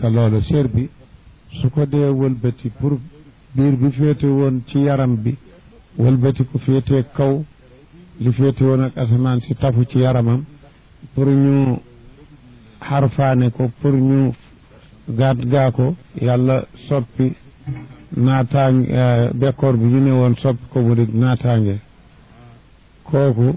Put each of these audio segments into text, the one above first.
kazalika loolu séer bi su ko dee wëlbati pour biir bi féete woon ci yaram bi wëlbati ku féetee kaw li féete woon ak asamaan si tafu ci yaramam pour ñu xarfaane ko pour ñu gaat gaa ko yàlla soppi naataange bekkoor bi ñu ne woon soppi ko mu di naataange kooku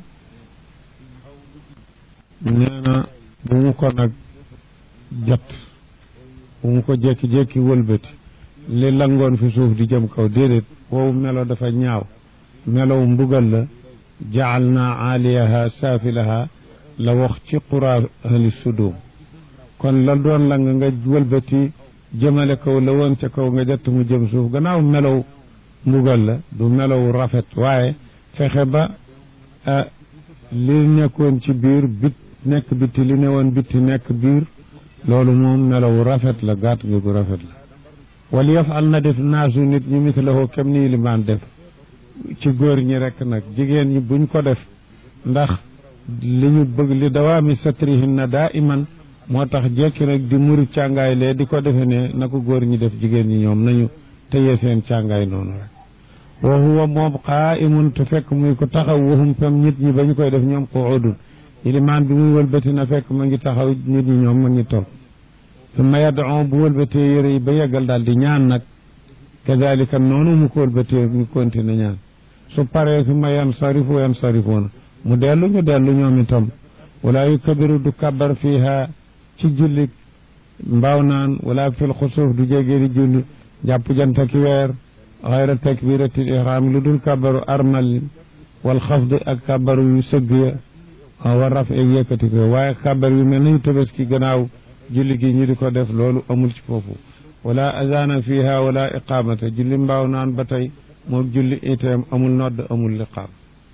nee na bu mu ko nag jot bu mu ko jékki-jékki wëlbati li langoon fi suuf di jëm kaw déedéet woowu melo dafa ñaaw melow mbugal la jaal naa aaliyaha saafilaha la wax ci qura ahli sudum kon la doon lang nga wëlbati jëmale kaw la woon ca kaw nga jot mu jëm suuf gannaaw melow mbugal la du melow rafet waaye fexe ba li nekkoon ci biir bit nekk bitti li ne woon bitti nekk biir loolu moom melow rafet la gàtt gi gu rafet la wal yafal na def naasu nit ñi mislahu kem nii limaan def ci góor ñi rekk nag jigéen ñi buñ ko def ndax li ñu bëgg li dawaami satrihinna daa iman moo tax jekki nag di muri càngaay lee di ko defe ne na ko góor ñi def jigéen ñi ñoom nañu tëye seen càngaay noonu rek wa huwa moom qaa'imun te fekk muy ko taxaw waxum fam nit ñi ba ñu koy def ñoom qu'udun ilimaan bi muy wëlbati na fekk ma ngi taxaw nit ñi ñoom ma ngi toog summa yad'u bu wëlbatee yére yi ba yeggal daal di ñaan nag kadalika noonu mu ko wëlbatee ñu continué ñaan su paree summa yansarifu yansarifuuna mu dellu ñu dellu ñoom itam wala yukabiru du kabar fiiha ci julli mbaaw naan wala fil xusuuf du jégee di julli jàpp janta ki weer xayra takbiratil ihram lu dul kabaru armal wal xafd ak kabaru yu sëgg ya wa raf ak yëkkati ko waaye kabar yu mel nañu tabaski gannaaw julli gi ñu di ko def loolu amul ci foofu wala azana fiha wala iqamata julli mbaaw naan ba tey moom julli itam amul nodd amul liqaam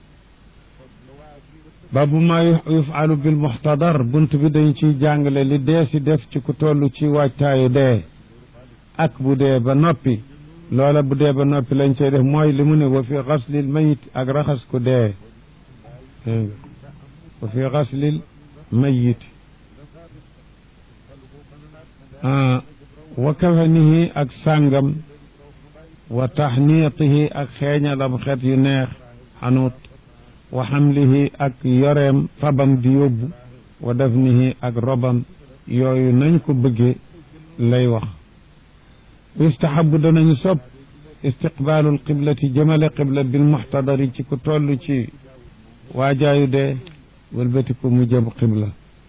baabu ma yufalu bil muxtadar bunt bi dañ ciy jàngale li dee si def ci ku toll ci waajtaayu dee ak bu dee ba noppi loola bu dee ba noppi lañ cay def mooy li mu ne wa fi xaslil mayit ak raxas ku dee wa fi xaslil mayit wa kafanihi ak sàngam wa taxniitihi ak xeeñalam xeet yu neex xanuut wa xamlihi ak yoreem fabam di yóbbu wa dafnihi ak robam yooyu nañ ko bëggee lay wax yustahabu danañu sopp istiqbaalul qiblati jëmale qibla bil muxtadari ci ku toll ci waajaayu dee wëlbati ko mu jëm qibla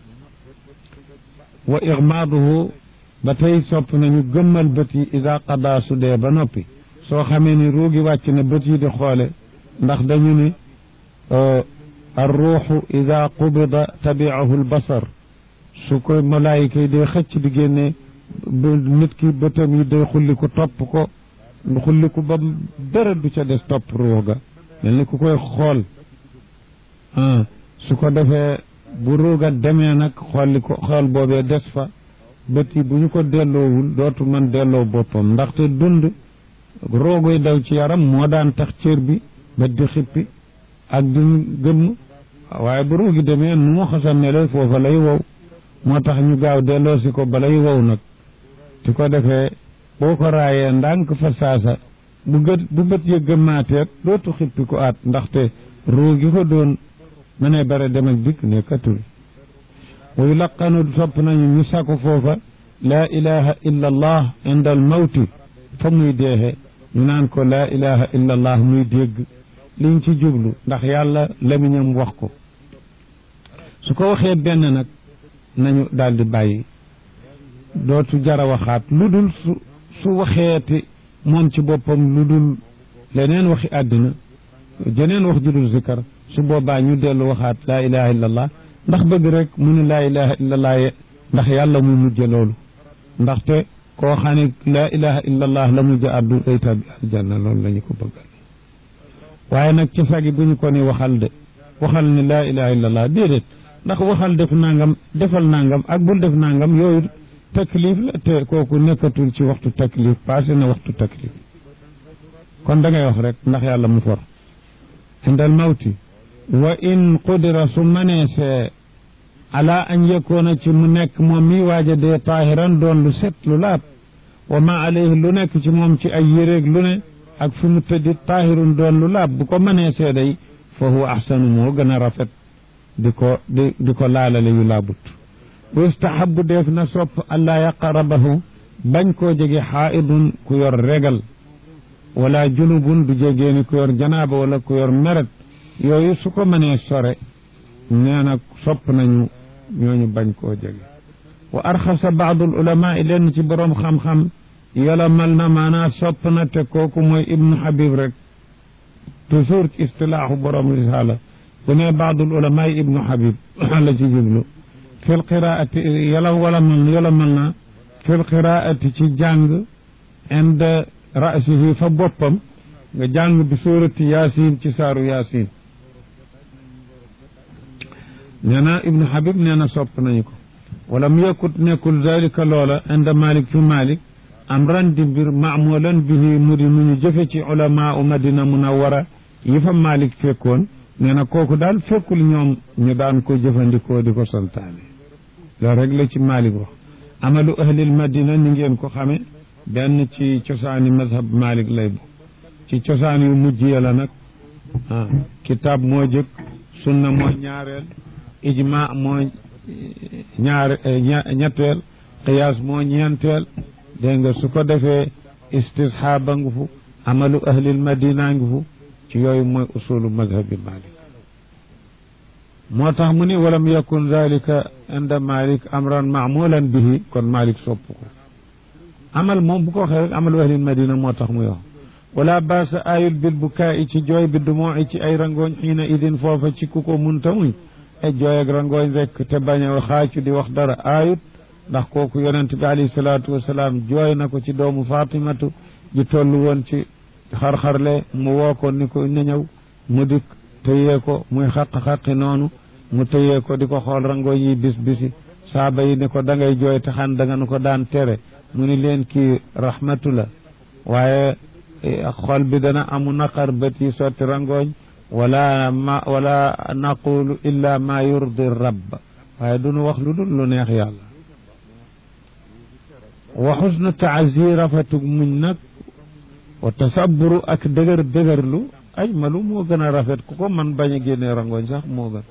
wa igmaaduhu ba tey sopp nañu gëmmal bët yi ida qadaa su dee ba noppi soo xamee ni ruugi wàcc na bët yi di xoole ndax dañu ni arruuxu ida qubida tabiahu albasar su ko malaayika yi dee xëcc di génne nit ki bëtam yi day xulli ko topp ko xulli ko ba dara du ca des topp ruux ga mel ni ku koy xool su ko defee bu ruuga demee nag xolli ko xool boobee des fa bët yi bu ñu ko delloowul dootu mën delloo boppam ndaxte dund roogoy daw ci yaram moo daan tax cër bi bët di xippi ak di gëmm waaye bu roogi demee nu mu xasan ne la foofa lay wow moo tax ñu gaaw delloo si ko balay wow nag ti ko defee boo ko raayee ndànk fa saasa bu gët bu bët ya gëmmaateet dootu xippi ko aat ndaxte roogi ko doon mënee bare dem ak dikk nekkatul wa yulaqanu sopp nañu ñu sàkku foofa laa ilaha illa allah inda al mawti fa muy deexe ñu naan ko laa ilaha illa allah muy dégg liñ ci jublu ndax yàlla lamiñam wax ko su ko waxee benn nag nañu daldi bàyyi dootu jara waxaat lu dul su su waxeeti moom ci boppam lu dul leneen waxi àddina jeneen wax ju dul zikar su boobaa ñu dellu waxaat laa ilaha illa allah ndax bëgg rek mu ne laa ilaha illa allah ndax yàlla mu mujje loolu ndaxte koo xam ne laa ilaha illa allah la mujj addu day tabbi aljanna loolu la ñu ko bëggal waaye nag ci sagi bu ñu ko ni waxal de waxal ne laa ilaha illa allah déedéet ndax waxal def nangam defal nangam ak bul def nangam yooyu taklif la te kooku nekkatul ci waxtu taklif passé na waxtu taklif kon da ngay wax rek ndax yàlla mu for indal mawti wa in qudira su maneesee ala an yakoona ci mu nekk moom mi waaja dee taahiran doon lu set lu laab wa ma alayhi lu nekk ci moom ci ay yéreeg lu ne ak fi mu tëddi taahirun doon lu laab bu ko mënee seeday fa huwa ahsanu moo gën a rafet di ko di di ko laalale yu laabut wa yustahabu def na sopp allaa yaqarabahu bañ koo jege xaaidun ku yor regal wala junubun du jegee ni ku yor janaaba wala ku yor meret yooyu su ko mënee sore nee na sopp nañu ñooñu bañ koo jege wa arxasa baadul ulama i lenn ci boroom xam-xam yolamal na maanaa sopp na te kooku mooy ibnu habib rek toujours ci istilaaxu boroom risaala bu ne baadul ulama yi ibnu habib la ci jublu fi lqiraati yola walamal yolamal na fi lqiraati ci jàng inde rasihi fa boppam nga jàng bi suurati yaasin ci saaru yaasin nee na ibnu habib nee na sopp nañu ko wala mu yekkut nekkul dalika loola inda malik fi malik am ran di mbir maamulan bihi mu di nu ñu jëfe ci ulama u madina munawara yi fa malik fekkoon nee na kooku daal fekkul ñoom ñu daan ko jëfandikoo di ko santaane loolu rek la ci malik wax amalu ahlil madina ni ngeen ko xame benn ci cosaani mazhab malik lay bu ci cosaan yu mujj ya la nag ah kitaab moo jëkk sunna moo ñaareel ijma moo ñaar ñetteel qiyaas moo ñeenteel dégg nga su ko defee istishaaba ngu fu amalu ahlil madina ngi fu ci yooyu mooy usulu mazhabi malik moo tax mu ni walam yakun dalika inda malik amran maamulan bihi kon malik sopp ko amal moom bu ko waxee rek amalu ahlil madina moo tax muy wax wala baasa ayul bil bukaa ci jooy bi dumoo ci ay rangooñ xiina idin foofa ci ku ko munta muñ e jooy ak rangooñ rek te bañ a xaacu di wax dara aayut ndax kooku yonent bi alayhi salaatu wasalaam jooy na ko ci doomu fatimatu ji toll woon ci xar-xarle mu woo ko ni ko na ñëw mu dikk tëyee ko muy xaq-xaqi noonu mu tëyee ko di ko xool rangooñ yi bis bisi saaba yi ne ko da ngay jooy te xan da nga nu ko daan tere mu ni leen kii rahmatu la waaye xol bi dana amu naqar bët yi sotti rangooñ wala ma wala naqulu illa ma yurdi rabb waaye duñu wax lu dul lu neex yàlla wa xusnu taasi rafetug muñ nag wa tasaburu ak dëgër dëgërlu ajmalu moo gën a rafet ku ko man bañ a génnee rangooñ sax moo gën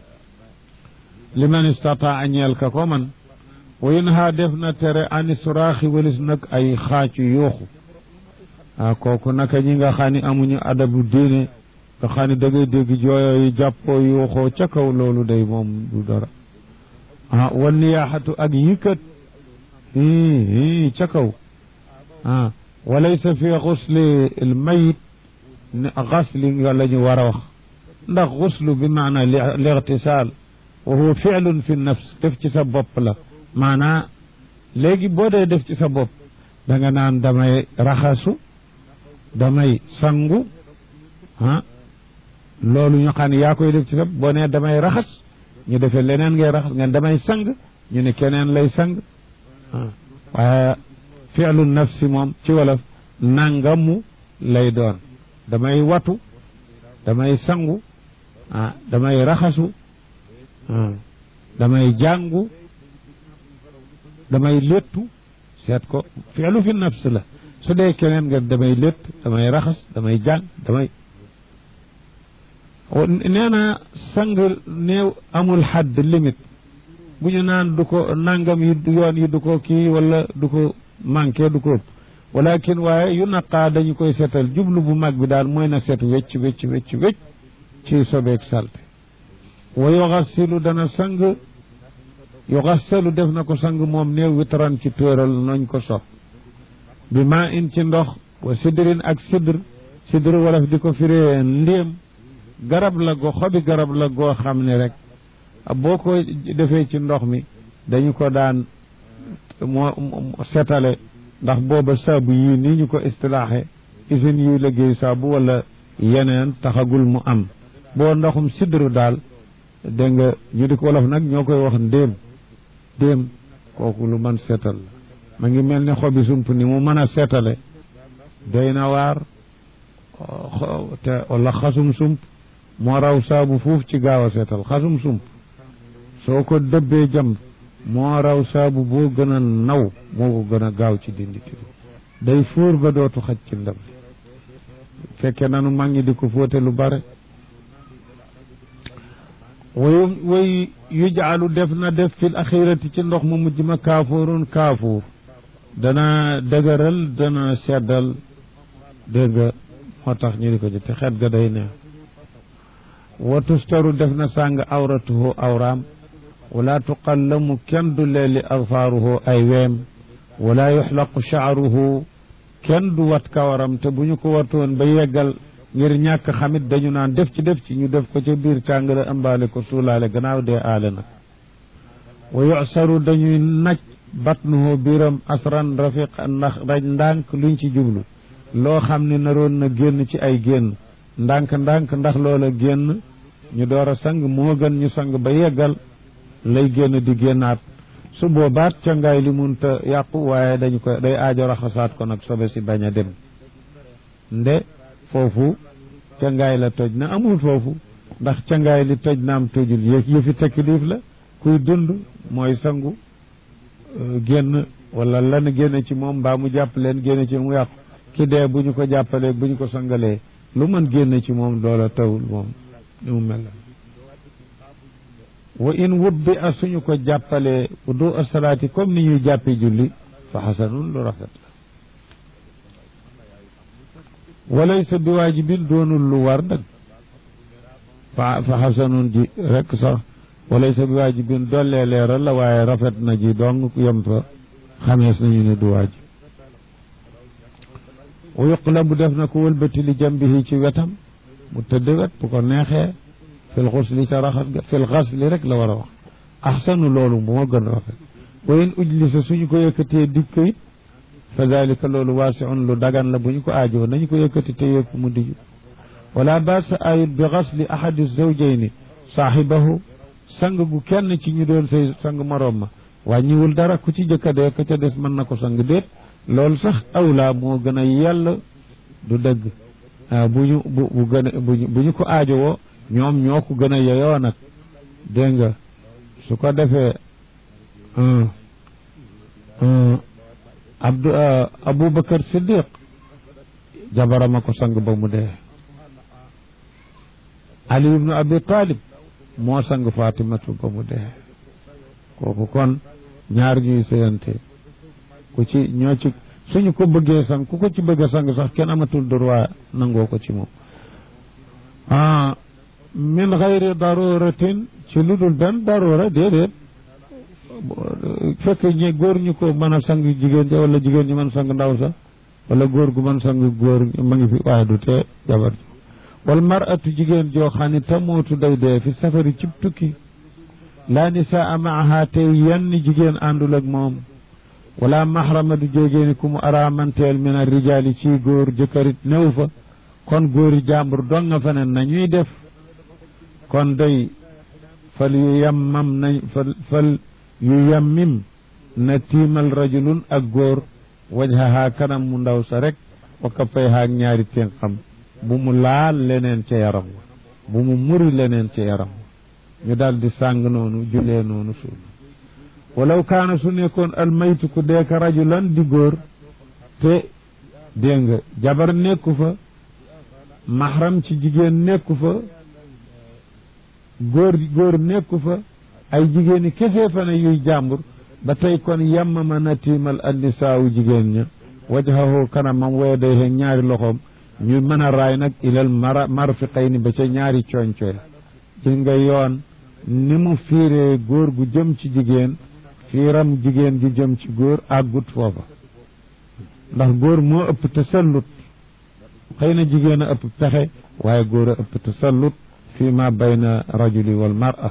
liman istataa ñeel ka ko man wa yunha def na tere ani suraaxi walis nag ay xaacu yuuxu ah kooku naka ñi nga xam ni amuñu adabu diine nga xam ni da ngay dégg jooyo yi jàppoo yuuxoo ca kaw loolu day moom du dara ah wan niyaaxatu ak yikkat hii hii ca kaw ah walaysa fi xusli l mayit xasli nga la ñu war a wax ndax xuslu bi maana lixtisaal wa huwa fiilun fi nafs def ci sa bopp la maanaa léegi boo dee def ci sa bopp da nga naan damay raxasu damay sangu ah loolu ñu xam ne yaa koy def ci sa boo nee damay raxas ñu defee leneen ngay raxas ngeen damay sang ñu ne keneen lay sang ah waaye fi'lu nafsi moom ci wolof nangamu lay doon damay watu damay sangu ah damay raxasu ah damay jàngu damay léttu seet ko fi'lu fi nafs la su dee keneen nga damay létt damay raxas damay jàng damay nee na sang néew amul xadd limite bu ñu naan du ko nangam yi yoon yi du ko kii wala du ko manqué du ko ëpp walakin waaye yu naqaa dañu koy seetal jublu bu mag bi daal mooy na set wecc wecc wecc wecc ci sobeeg salte wa yoxasilu dana sang yoxasalu def na ko sang moom néew witaran ci tóoral nañ ko sopp bi maa in ci ndox wa sidrin ak sidr sidr wolof di ko firee ndéem garab la go xobi garab la goo xam ne rek boo ko defee ci ndox mi dañu ko daan moo setale ndax booba saabu yii nii ñu ko istilaaxe usines yuy liggéey saabu wala yeneen taxagul mu am boo ndoxum sidru daal dégg nga ñu di ko wolof nag ñoo koy wax ndéem ndéem kooku lu man seetal la ma ngi mel ni xobi sump ni mu mën a seetale doy na waar te wala xasum sump moo raw saabu fuuf ci gaaw a seetal xasum sump soo ko dëbbee jam moo raw saabu boo gën a naw moo ko gën a gaaw ci dindi tilim day fóor ba dootu xaj ci ndab li fekke nanu mag ñi di ko fóote lu bare way way yujaalu def na def fil axirati ci ndox mu mujj ma kaafoorun kaafuur dana dëgëral dana seddal dégg nga moo tax ñu di ko ci te xet ga day neex wa tustaru def na sàng awratuhu awraam wala tuqallamu kenn du leeli agfaaruhu ay weem wala yuxlaqu shaaruhu kenn du wat kawaram te bu ñu ko watoon ba yeggal ngir ñàkk xamit dañu naan def ci def ci ñu def ko ca biir tàngale ëmbaale ko suulaale gannaaw dee aale nag wa yusaru dañuy naj batnuhu biiram asran rafiq ndax raj ndànk luñ ci jublu loo xam ne naroon na génn ci ay génn ndànk ndànk ndax loola génn ñu door a sang moo gën ñu sang ba yeggal lay génn di génnaat su boobaat ca ngaay li munta yàqu waaye dañu ko day aajo raxasaat ko nag sobe si bañ a dem nde foofu ca ngaay la toj na amul foofu ndax ca ngaay li toj na am tojul yë yëfi taklif la kuy dund mooy sangu génn wala lan génn ci moom mbaa mu jàpp leen génn ci mu yàqu ki dee bu ñu ko jàppalee bu ñu ko sangalee lu mën génn ci moom loola tawul moom ni mu mel wa in wubbi a suñu ko jàppalee wudu asalaati comme ni ñuy jàppee julli fa xasanun lu rafet la walaysa bi waajibin doonul lu war nag fa fa xasanun ji rek sax walaysa bi waajibin dollee leeral la waaye rafet na ji dong yem fa xamees nañu ne du waajib wa yuqlabu def na ko wëlbati li jambihi ci wetam mu tëdd wet bu ko neexee fil xusli ca raxas ga fil xasli rek la war a wax axsanu loolu moo gën a rafet wa in ujlisa suñu ko yëkkatee dij ko it fa dalika loolu waasiun lu dagan la bu ñu ko aajoo nañu ko yëkkati te yëpp mu diju wala baasa ayut bi xasli ahadi zawjayni saaxibahu sang gu kenn ci ñu doon say sang moroom ma wàññiwul dara ku ci jëkka dee ka ca des mën na ko sang déet loolu sax awlaa moo gën a yell du dëgg bu ñu bu bu gën a bu ñu ko aajowoo ñoom ñoo ko gën a yeyoo nag dégg nga su ko defee abdu aboubacar siddiq jabarama ko sang ba mu dee ali ibnu abi talib moo sang fatimatu ba mu dee kooku kon ñaar ñuy sëyante ku ci ñoo ci suñu ko bëggee sang ku ko ci bëgg a sang sax kenn amatul droit nangoo ko ci moom ah min xayri daruratin ci lu dul benn darura déedéet fekk ñi góor ñu ko mën a sang jigéen ja wala jigéen ñi mën sang ndaw sax wala góor gu mën sang góor ma ngi fi waaye du tee jabar ji wal maratu jigéen joo xam ne tamootu day dee fi safari cib tukki laa nisaa maaha tey yenn jigéen àndul ak moom wala mahrama du jógeeni ku mu araamanteel min ar rijaali ci góor jëkkërit néew fa kon góori jàmbur dong nga fa ne nañuy def kon day fal yu yammam nañ fal fal yu yammim na tiimal rajulun ak góor wajhaha kanam mu ndaw sa rek wa kaffayha ak ñaari tenqam bu mu laal leneen ca yaram wa bu mu muri leneen ca yaram wa ñu daal di sàng noonu julee noonu suul walaw kaana su nekkoon almaytu ku deeka rajulan di góor te dégg nga jabar nekku fa mahram ci jigéen nekku fa góor góor nekku fa ay jigéeni kese fa ne yuy jàmbur ba tey kon yammama na tiimal annisaawu jigéen ña wajhahu kanamam waya day heen ñaari loxoom ñu mën a raay nag ilal mara marfiqayni ba ca ñaari coñcoy gis nga yoon ni mu fiiree góor gu jëm ci jigéen fiiram jigéen ju jëm ci góor àggut foofa ndax góor moo ëpp tasallut xëy na jigéen a ëpp pexe waaye góor a ëpp tasallut fi ma bayna rajuli wal mar'a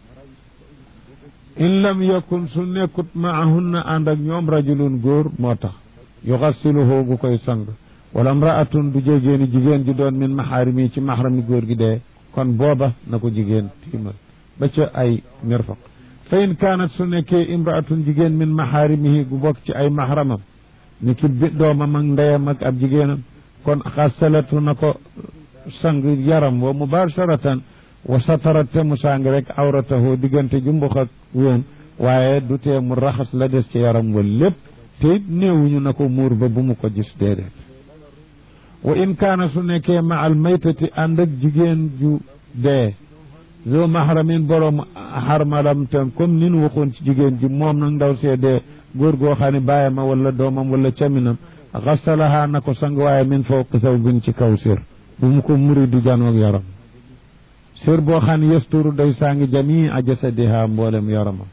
in lam yakun su nekkut maahunna ànd ak ñoom rajulun góor moo tax yuxassiluhu gu koy sang wala mraatun du jégéeni jigéen ji doon min maxaarimi ci maxrami góor gi dee kon booba na ko jigéen tiimal ba ca ay mirfaq fa in kaanat su nekkee imraatun jigéen min maxaarimihi gu bokk ci ay maxramam ni ki bi doomam ak ndeyam ak ab jigéenam kon xasalatu na ko sang yaram wa mubasharatan wa satara te mu sàng rek awratahu diggante jumbux ak wéen waaye du tee mu raxas la des ci yaram wa lépp te it néewuñu na ko muur ba bu mu ko gis déedéet wa in kaana su nekkee ma al maytati ànd ak jigéen ju dee zo mahramin borom xarmalam tam comme nin waxoon ci jigéen ji moom nag ndaw see dee góor goo xam ne bàyyama wala doomam wala caminam xasalaha na ko sang waaye min fawq saw bin ci kaw sir bu mu ko muri di janoog yaram sir boo xam ne yasturu day sangi jamii a jasadiha mboolem yaramam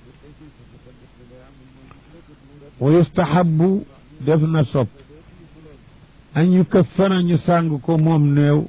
wa yustahabu def na sopp an yu kaffana ñu sàng ko moom néew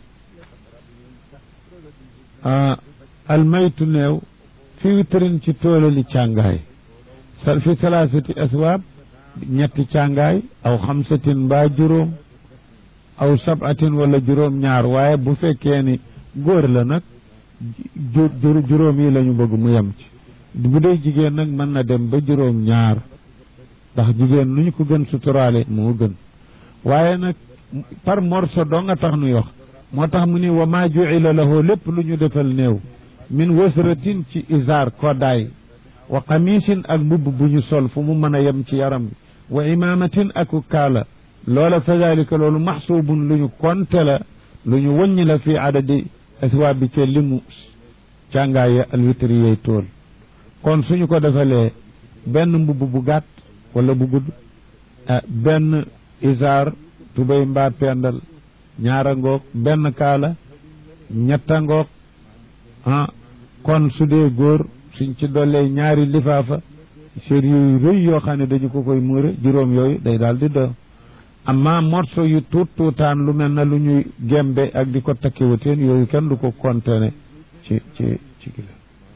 almaytu néew fi witrin ci toolali càngaay sal fi salaasati aswaab ñetti càngaay aw xamsatin mbaa juróom aw sabatin wala juróom ñaar waaye bu fekkee ni góor la nag juróom yi la ñu bëgg mu yem ci bu dee jigéen nag mën na dem ba juróom ñaar ndax jigéen nu ñu ko gën suturaale moo gën waaye nag par morso doo nga tax nuy wax moo tax mu ni wa maa juila lahu lépp lu ñu defal néew min wasratin ci isaar koddaay wa qamisin ak mbubb bu ñu sol fu mu mën a yem ci yaram bi wa imaamatin aku kaala loola fa dalika loolu maxsuubun lu ñu konte la lu ñu wëññi la fii adadi aswaab bi ca limu càngaaya alwitri yey tool kon suñu ko defalee benn mbubb bu gàtt wala bu gudd benn isaar tubéy mbaa pendal ñaara ngoog benn kaala ñetta ngoog ah kon su dee góor suñ ci dollee ñaari lifaafa sér yooyu rëy yoo xam ne dañu ko koy muure juróom yooyu day daal di do amma morso yu tuut tuutaan lu mel na lu ñuy gembe ak di ko takkiwateen yooyu kenn du ko kontene ci ci ci kilo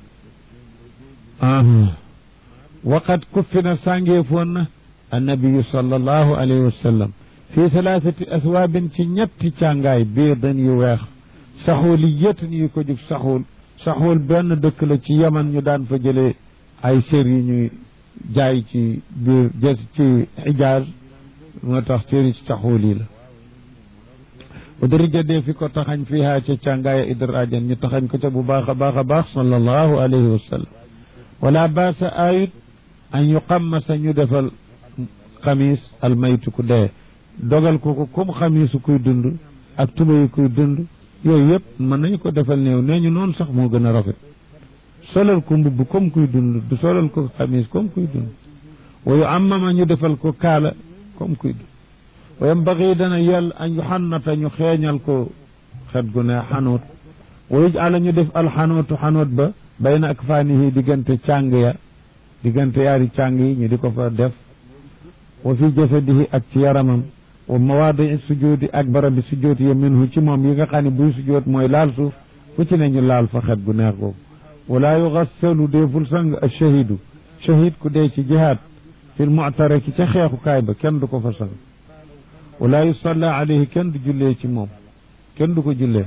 waqad kuffina sàngeefoon na annabiyu sallallahu alayhi wa sallam fi thalathati aswaabin ci ñetti càngaay biidan yu weex saxuuliyatin yu ko jug saxuul saxuul benn dëkk la ci yaman ñu daan fa jëlee ay sér yu ñuy jaay ci biir jës ci xijaaz moo tax séri ci saxuul yi la udrija dee fi ko taxañ fiihaa ca càngaaya idraajan ñu taxañ ko ca bu baax a baax a baax sallallahu alayhi wa sallam wala baasa ayut an yuqammasa ñu defal xamis almaytu ku dee dogal ko ko comme xamisu kuy dund ak tubayu kuy dund yooyu yëpp mën nañu ko defal néew nee ñu noonu sax moo gën a rafet solal ko mbubb comme kuy dund du solal ko xamis comme kuy dund wayu amama ñu defal ko kaala comme kuy dund wayam baxi dana yell an yu xannata ñu xeeñal ko xet gu ne xanoot wayu ala ñu def alxanootu xanoot ba bayna ak faanihi diggante càng ya diggante yaari càng yi ñu di ko fa def wa fi jasadihi ak ci yaramam wa mawaadi sujoodi ak barabi sujood ya minhu ci moom yi nga xam ne buy sujood mooy laal suuf fu ci ne ñu laal fa xet gu neex googu wala yugassalu deeful sang a shahidu shahid ku dee ci jihaad fil mu'taraki ca xeexukaay ba kenn du ko fa sang wala yusalla alayhi kenn du jullee ci moom kenn du ko jullee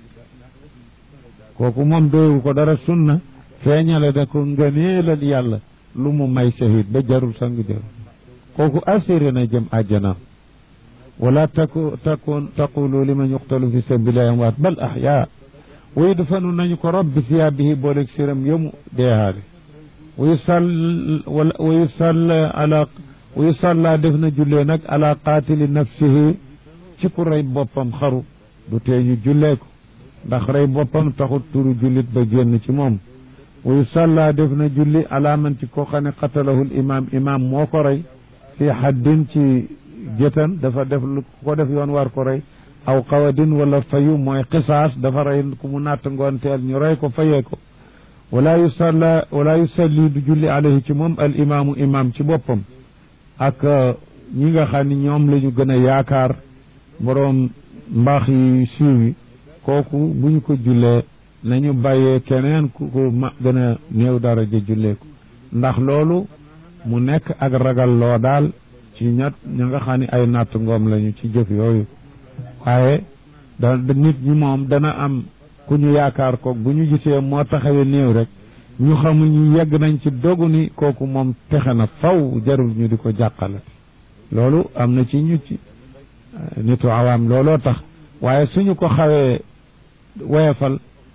kooku moom doyu ko dara sunna feeñale da ko ngëneelal yàlla lu mu may shahid ba jarul sang jarul kooku assuré na jëm àjjanaam wala taku takun taqulu liman yuqtalu fi sabilillahi amwaat bal ahyaa wa yudfanu nañu ko rob bi thiyaabihi booleeg siram yëmu deehaale wa yusall wa yusall ala wa yusalla def na jullee nag ala qaatili nafsihi ci ku rey boppam xaru du tee ñu jullee ko ndax rey boppam taxut turu jullit ba génn ci moom wa yusalla def na julli ala man ci koo xam ne qatalahul imaam imaam moo ko rey fi haddin ci jëtan dafa def lu ko def yoon war ko rey aw qawadin wala fayu mooy qisaas dafa rey ku mu natt ngoonteel ñu rey ko fayee ko wala yusalla wala yusalli du julli alayhi ci moom al imaamu imaam ci boppam ak ñi nga xam ne ñoom la ñu gën a yaakaar boroom mbaax yi siiw yi kooku bu ñu ko jullee nañu bàyyee keneen ku ko ma gën a néew daraja jullee ko ndax loolu mu nekk ak ragal loo daal ci ñat ña nga xam ne ay natt ngoom lañu ci jëf yooyu waaye da nit ñi moom dana am ku ñu yaakaar ko bu ñu gisee moo taxawee néew rek ñu xamul ñu yegg nañ ci dogu ni kooku moom texe na faw jarul ñu di ko jàqalati loolu am na ci ñu ci nitu awaam looloo tax waaye suñu ko xawee woyefal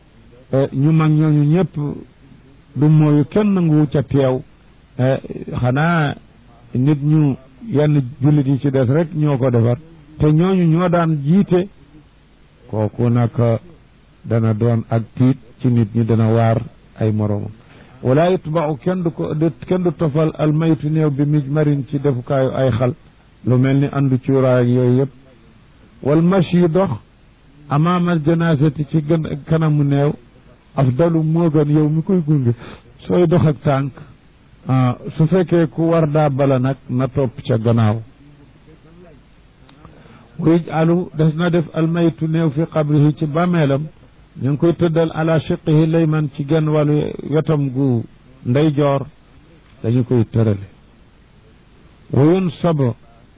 ñu mag ñooñu ñëpp du mooyu kenn nangu ca teew xanaa nit ñu yenn jullit yi ci des rek ñoo ko defar te ñooñu ñoo daan jiite kooku nag dana doon ak tiit ci nit ñi dana waar ay moroomam wala yutbau kenn du ko kenn du tofal almaytu néew bi mijmarin ci defukaayu ay xal lu mel ni andu cuuraay ak yooyu yëpp wal mashi dox amaamal janaasati ci gën kanamu néew afdalu moo gën yow mi koy gunge sooy dox ak tànk su fekkee ku war daa bala nag na topp ca gannaaw wuy alu des na def almaytu néew fi qabrihi ci bàmmeelam ñu ngi koy tëddal ala shiqihi layman ci genn wàllu wetam gu ndeyjoor dañu koy tërale wuyun sabo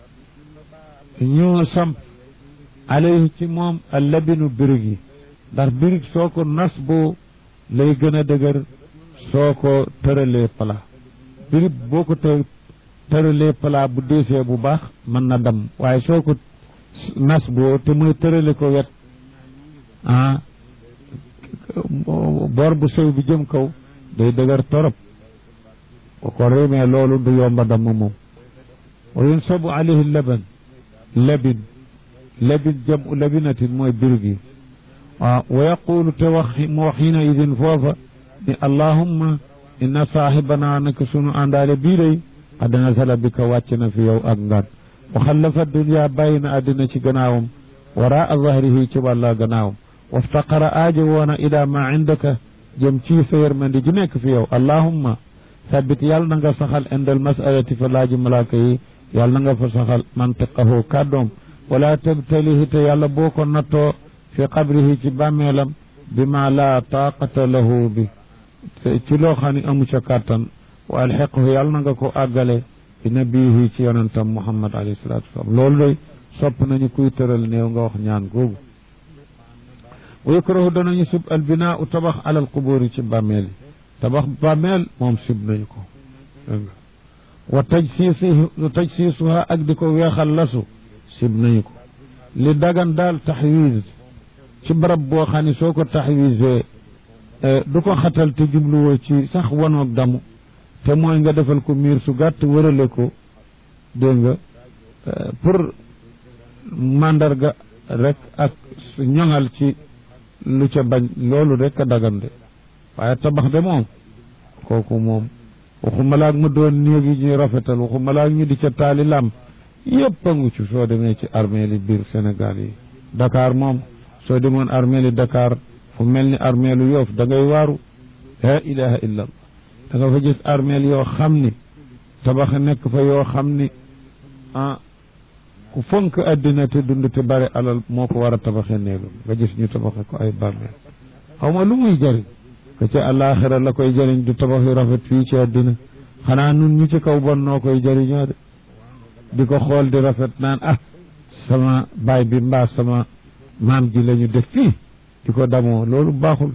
ñu samp alayhi ci moom al labinu birig yi ndax birig soo ko nas boo lay gën a dëgër soo ko tëralee pala birig boo ko të tëralee pala bu deesee bu baax mën na dam waaye soo ko nas boo te muy tërale ko wet ah boor bu sew bi jëm kaw day dëgër torop bu ko réemee loolu du yomba damm moom wa yunsabu alayhi laban labin labin jam u labinatin mooy birig yi waaw wa yaqulu te wax mu wax hina idin foofa ni allahumma inna saahibanaa naka sunu àndaale bii day qad nasala bika wàcc na fi yow ak ngaan wa xallafa dunya bàyyi na àddina ci gannaawam waraa zahrihi ci wàlla gannaawam waftaqara aajo woona ila ma indaka jëm ci sa yërmandi ji nekk fi yow allahumma sabbit yàlla na nga saxal indal masalati fa laaji malaaka yi yàlla na nga fa saxal mantiqahu kàddoom wala tabtalihi te yàlla boo ko nattoo fi qabrihi ci bàmmeelam bi ma laa taaqata lahu bi ci loo xam ne amu ca kàttan wa alxiqhu yàlla na nga ko àggale bi nabiyihi ci yonentam muhammad alayhi salatu wasalam loolu doy sopp nañu kuy tëral néew nga wax ñaan googu wa yukrahu danañu sib al binaa u tabax alal qubur yi ci bàmmeel yi tabax bàmmeel moom sib nañu ko dégg nga wa tajsiisi tajsiisuha ak di ko weexal lasu sib nañu ko li dagan daal taxwiis ci barab boo xam ne soo ko taxwiisee du ko xatal te jubluwoo ci sax wanoog damu te mooy nga defal ko miir su gàtt wërale ko dégg nga pour mandarga rek ak ñoŋal ci lu ca bañ loolu rek a dagan de waaye tabax de moom kooku moom waxuma laag mu doon néeg yi ñuy rafetal waxuma laag ñu di ca taali lam yëpp a ngu ci soo demee ci armée li biir Sénégal yi Dakar moom soo demoon armée li Dakar fu mel ni armée lu Yoof da ngay waaru la ilaha illa da nga fa gis armeel yoo xam ni tabax nekk fa yoo xam ni ah ku fonk àddina te dund te bari alal moo ko war a tabaxee néegam nga gis ñu tabaxe ko ay bàmmeel xaw ma lu muy jëriñ que ca àllaaxira la koy jëriñ du tabax yu rafet fii ci àddina xanaa nun ñu ci kaw bon noo koy jëriñoo de di ko xool di rafet naan ah sama baay bi mbaa sama maam ji la ñu def fii di ko damoo loolu baaxul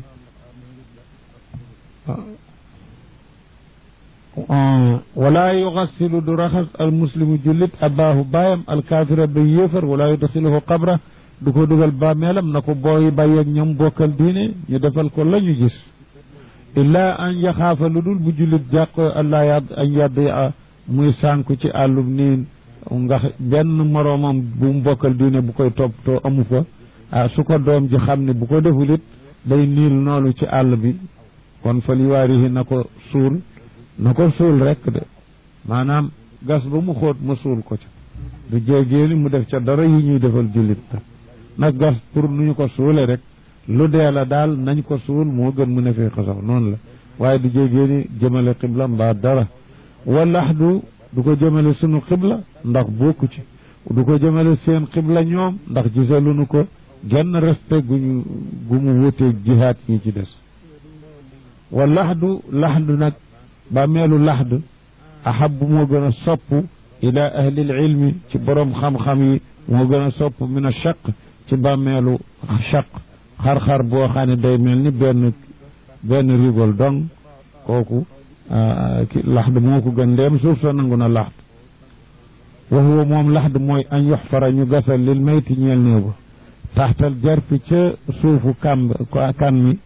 wala yugassilu du raxas al muslimu jullit abaahu baayam alkaafira ba yéefar wala yudxiluhu qabra du ko dugal bàmmeelam na ko booyi bàyyi ak ñoom bokkal diine ñu defal ko la ñu gis illaa an yaxaafa lu dul bu jullit jàq allah yadd an yadd muy sànku ci àllum niin nga benn moroomam bu mu bokkal diine bu koy toppatoo amu fa ah su ko doom ji xam ne bu ko deful it day niil noonu ci àll bi kon fa li waarihi na ko suul na ko suul rek de maanaam gas ba mu xóot ma suul ko ca du jéegéeni mu def ca dara yi ñuy defal jullit nag nag gas pour nu ñu ko suule rek lu dee la daal nañ ko suul moo gën mu ne fee xasaw noonu la waaye du jéegéeni jëmale xibla mbaa dara walax du du ko jëmale sunu xibla ndax bokku ci du ko jëmale seen xibla ñoom ndax gisaluñu ko genn respect guñu gu mu wuteeg jihaat ñi ci des wa laxdu laxdu nag bàmmeelu laxd ahabu moo gën a sopp ila ahli ilmi ci borom xam-xam yi moo gën a sopp min a chaq ci bàmmeelu chaq xar-xar boo xam ne day mel ni benn benn rigol dong kooku ki laxd moo ko gën ndeem suuf sa nangu na laxd wa huwa moom laxd mooy an yoxfara ñu gasal lil mayti ñeel néew ba taxtal jarpi ca suufu kàmb kan mi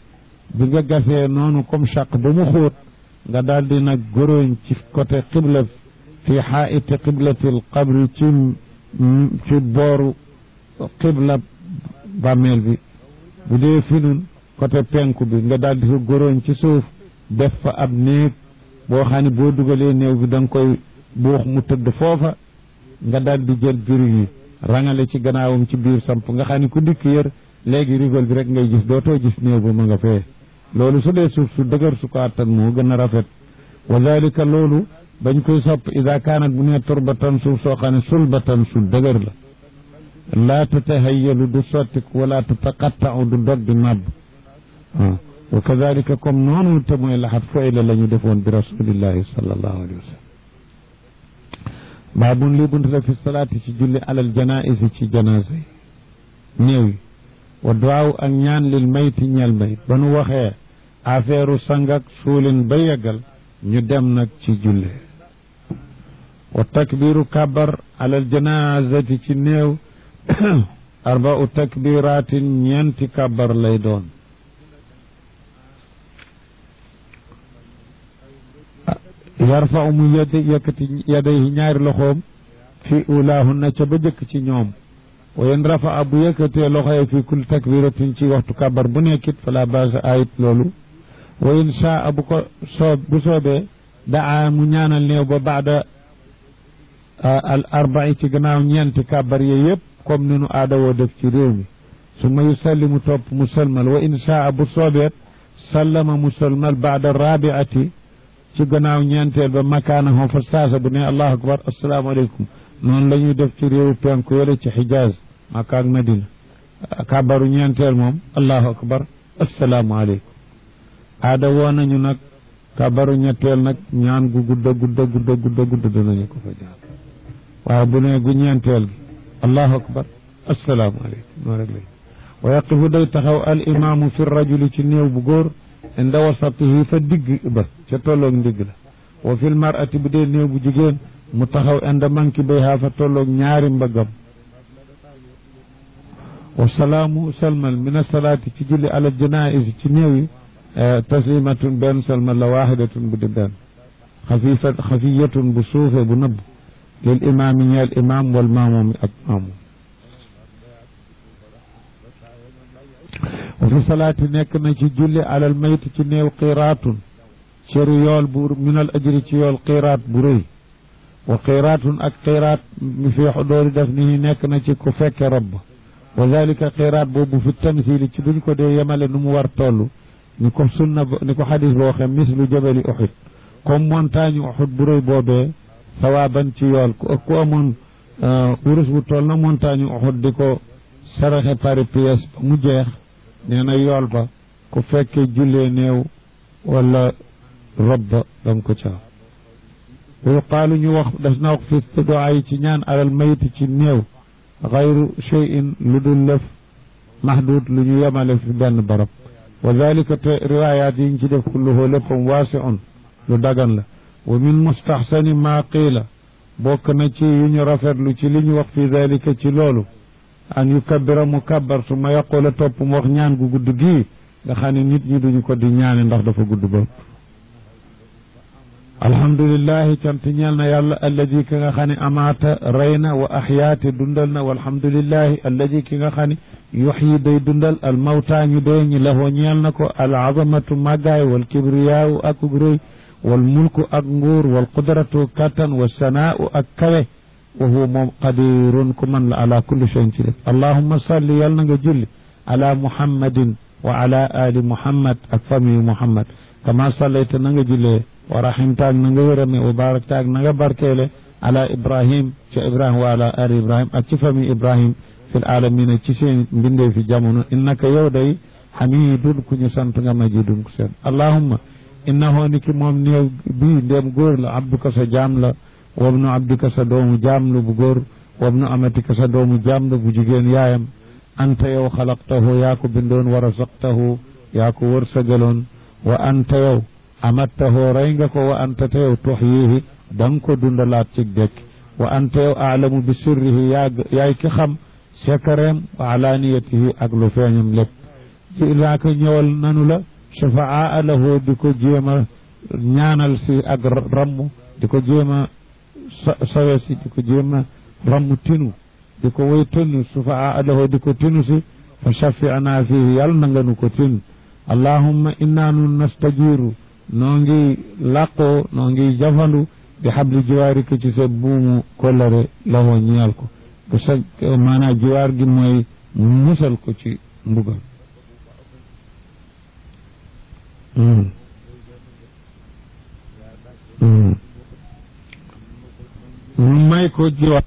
bi nga gasee noonu comme chaq ba mu xóot nga daal di nag góróñ ci côté xibla fi xaaiti xiblatil qabri ci ci booru xibla bàmmeel bi bu dee finun côté penku bi nga daal di ko góróñ ci suuf def fa ab néeg boo xam ne boo dugalee néew bi da nga koy buux mu tëdd foofa nga daal di jël biru yi rangale ci gannaawam ci biir samp nga xam ne ku dikk yër léegi rigol bi rek ngay gis dootoo gis néew ba ma nga fee loolu su dee suuf su dëgër su ko attan moo gën a rafet wa dalika loolu bañ koy sopp ida kaanat bu nee turbatan suuf soo xam ne sulbatan su dëgër la laa tatahayyalu du sottik wala tataqattau du dog di màbb waaw wa kadalika comme noonu te mooy laxat foyla la ñu defoon bi rasulillahi sallallahu alayhi wa sallam baabun lii bunt la fi salaati ci julli alal janaisi ci janaasa yi néew yi wa duwaaw ak ñaan lil mayti ñel mayit ba nu waxee affaire sangak suulin ba yeggal ñu dem nag ci julle wa takbiru kabar alal janazati ci néew arbau takbiratin ñeenti kabar lay doon yarfau mu yedd yëkkati yadayhi ñaari loxoom fi ulaahunna ca ba jëkk ci ñoom wa yen rafaa bu yëkkatee loxoye fi kul takbiratin ci waxtu kabar bu nekkit fala basa ayit loolu wa in shaa bu ko soob bu soobee daa mu ñaanal néew ba baada al arbai ci gannaaw ñeenti kabar ye yëpp comme ni nu aada woo def ci réew mi su ma yusallimu topp mu salmal wa in shaa bu soobeet sallama mu salmal baada rabiati ci gannaaw ñeenteel ba makaana hoo fa saasa bu ne allahu akbar asalaamaaleykum noonu la ñuy def ci réewu penku yële ci xijaaz Makka ak Madina kabaru ñeenteel moom allahu akbar asalaamaaleykum aada woo nañu nag kabaru ñetteel nag ñaan gu gudda gudda gudda gudda gudda danañu ko fa jaar waaye bu ne gu ñeenteel gi allahu akbar asalaamaaleykum noonu rek lay wa yaqifu day taxaw al imaamu fi rajuli ci néew bu góor inda wasatihi fa digg ba ca tolloog ndigg la wa fil mar'ati bu dee néew bu jigéen mu taxaw inda manki bayha fa tolloog ñaari mbëggam wa salaamu salmal min asalaati ci julli ala janais ci néew yi taslimatun benn salmal la waaxidatun bu di benn xafifa xafiyatun bu suufe bu nëbb lil imaami ñeel imaam wal maamoom ak maamoom wa fi salaati nekk na ci julli alal mayt ci néew qiraatun cëru yool bu minal ajri ci yool qiraat bu rëy wa qiraatun ak qiraat mi fi doori def ni nekk na ci ku fekke robb wa dalika qiraat boobu fi tamsili ci duñ ko dee yemale nu mu war toll ni ko sunna ni ko xadis boo xam mislu jabali uxud comme montagne uxud bu rëy boobee sawaaban ci yool ku amoon wurus bu toll na montagne uxud di ko saraxe pari pièce ba mu jeex nee na yool ba ku fekkee jullee néew wala rob ba danga ko caa wa yuqaalu ñu wax des na wax fi duaa yi ci ñaan alal mayiti ci néew xayru cheyin lu dul lëf mahdud lu ñu yemale fi benn barab wa dalika te riwaayaat yi ñu ci def kulluhu léppam waasiun lu dagan la wa min mustaxsani maa qiila bokk na ci yu ñu rafetlu ci li ñu wax fi dalika ci loolu an yu kabbira mu kabbar su ma yaqula topp mu wax ñaan gu gudd gii nga xam ne nit ñi duñu ko di ñaane ndax dafa gudd ba alhamdulillahi cant ñeel na yàlla alladi ki nga xam ne amaata rey na wa axyaate dundal na walhamdulillahi alladi ki nga xam ne yuxyi day dundal al mawtaa ñu dee ñi lahoo ñeel na ko al azamatu màggaay wal kibriyaawu ak rëy wal mulku ak nguur wal qudratu kattan wa sanaau ak kawe wa huwa moom qadirun ku man la ala kulli cheyin ci def allahumma salli yal na nga julli ala muhammadin wa ala ali muhammad ak famille muhammad kama sallayta na nga jullee wa rahimtaag na nga yërëme wa baraktaag na nga barkeele ala ibrahim ci ibrahim wa ala ali ibrahim ak ci famille ibrahim fil alamina ci seen mbindee fi jamono innaka yow day hamidun ku ñu sant nga majidun ku seen allahumma innahu ni ki moom néew bii ndéem góor la abduka sa jaam la wabnu abdika sa doomu jaam la bu góor wabnu amatika sa doomu jaam la bu jigéen yaayam anta yow xalaqtahu yaa ko bindoon wa rasaqtahu yaa ko wërsëgaloon wa anta yow amattahu rey nga ko wa anta te yow tuxyihi da nga ko dundalaat ci dekk wa anta yow aalamu bi sirrihi yaa yaay ki xam sekareem wa alaaniyatihi ak lu feeñam lépp ci laaka ñëwal nanu la shafaa lahu di ko jéem a ñaanal si ak ramm di ko jéem a sawe si di ko jéem a ramm tinu di ko woy tinu shafaa lahu di ko tinu si fa shafi ana fihi yàlla na nga nu ko tinu allahumma inna nun nastajiru noo ngi làqoo noo ngi jafandu bi xabli jiwaarika ci sa buumu kollare lawoo ñeel ko bu sa maanaam jiwaar gi mooy musal ko ci mbugal may ko jiwaar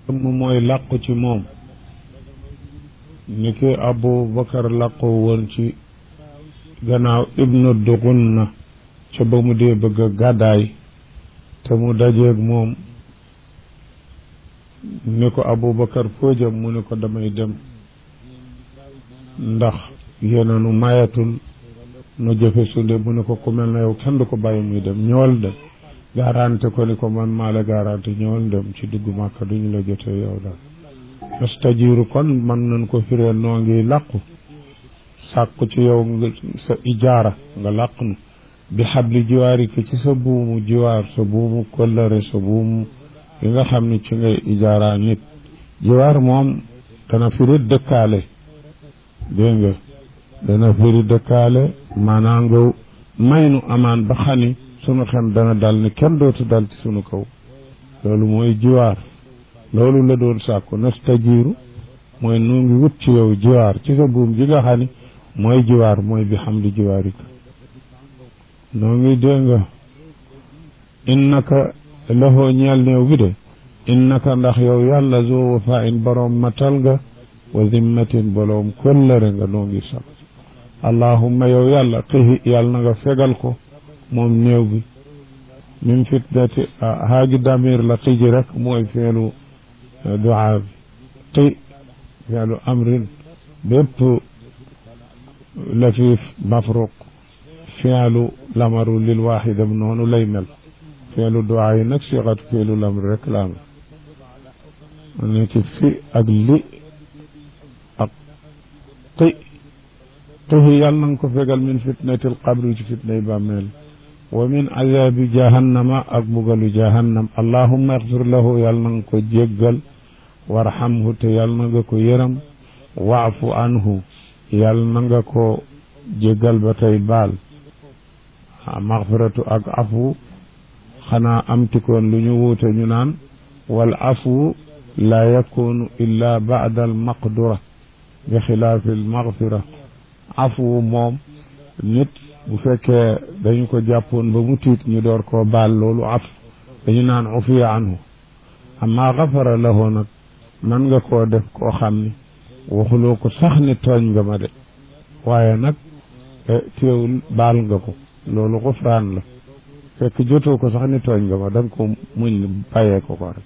dëmm mooy làqu ci moom ni ki Abu Bakar làqu woon ci gannaaw ibnu Dugunna ca ba mu dee bëgg a gàddaay te mu dajeeg moom ni ko Abu Bakar foo jëm mu ni ko damay dem ndax yéena nu mayatul nu jëfe sunde mu ne ko ku mel na yow kenn du ko bàyyi muy dem ñëwal dem garanté ko ni ko man maa la garanté ñëwal dem ci dugg màkka duñu la jotee yow daal astajiru kon man nañ ko firee noo ngi làqu sàkku ci yow nga sa ijaara nga làq nu bi xabli jiwaari ki ci sa buumu jiwaar sa buumu kollëre sa buumu yi nga xam ne ci ngay ijaara nit jiwaar moom dana firi dëkkaale dégg nga dana firi dëkkaale maanaam nga may nu amaan ba xani sunu xem dana dal ni kenn dootu dal ci sunu kaw loolu mooy jiwaar loolu la doon sàkku nastajiiru mooy nu ngi wut ci yow jiwaar ci sa buum ji nga xam ni mooy jiwaar mooy bi xam di jiwaarika noo ngi dégg nga innaka laxoo ñeel néew bi de innaka ndax yow yàlla zoo wafa in boroom matal nga wa zimmatin boroom kollëre nga noo ngi sax allahumma yow yàlla xihi yàlla na nga fegal ko moom néew bi min fitnati haaji damir la xiji rek mooy feelu duaa bi xi feelu amrin bépp lafiif mafruq feelu lamaru lil waaxidam noonu lay mel feelu duaa yi nag sixatu feelu lamr rek la am ma nekk fi ak li ak xi xihi yàlla na nga ko fegal min fitnati alqabri ci fitnay bàmmeel wa min azabi jahannama ak bugalu jahannam allahumma ixfir lahu yàlla na nga ko jéggal warhamhu te yàlla na nga ko yëram waafu anhu yàlla na nga ko jéggal ba tey baal maxfiratu ak afu xanaa amtikoon lu ñu wuute ñu naan wal afu laa yakunu illa baada al maqdura bi xilaafi al maxfira afu moom nit bu fekkee dañu ko jàppoon ba mu tiit ñu door koo baal loolu af dañu naan ufiya anhu amma xafara lahu nag man nga koo def koo xam ni waxuloo ko sax ni tooñ nga ma de waaye nag teewul baal nga ko loolu xufraan la fekk jotoo ko sax ni tooñ nga ma da nga ko muñ bàyyee ko ko rek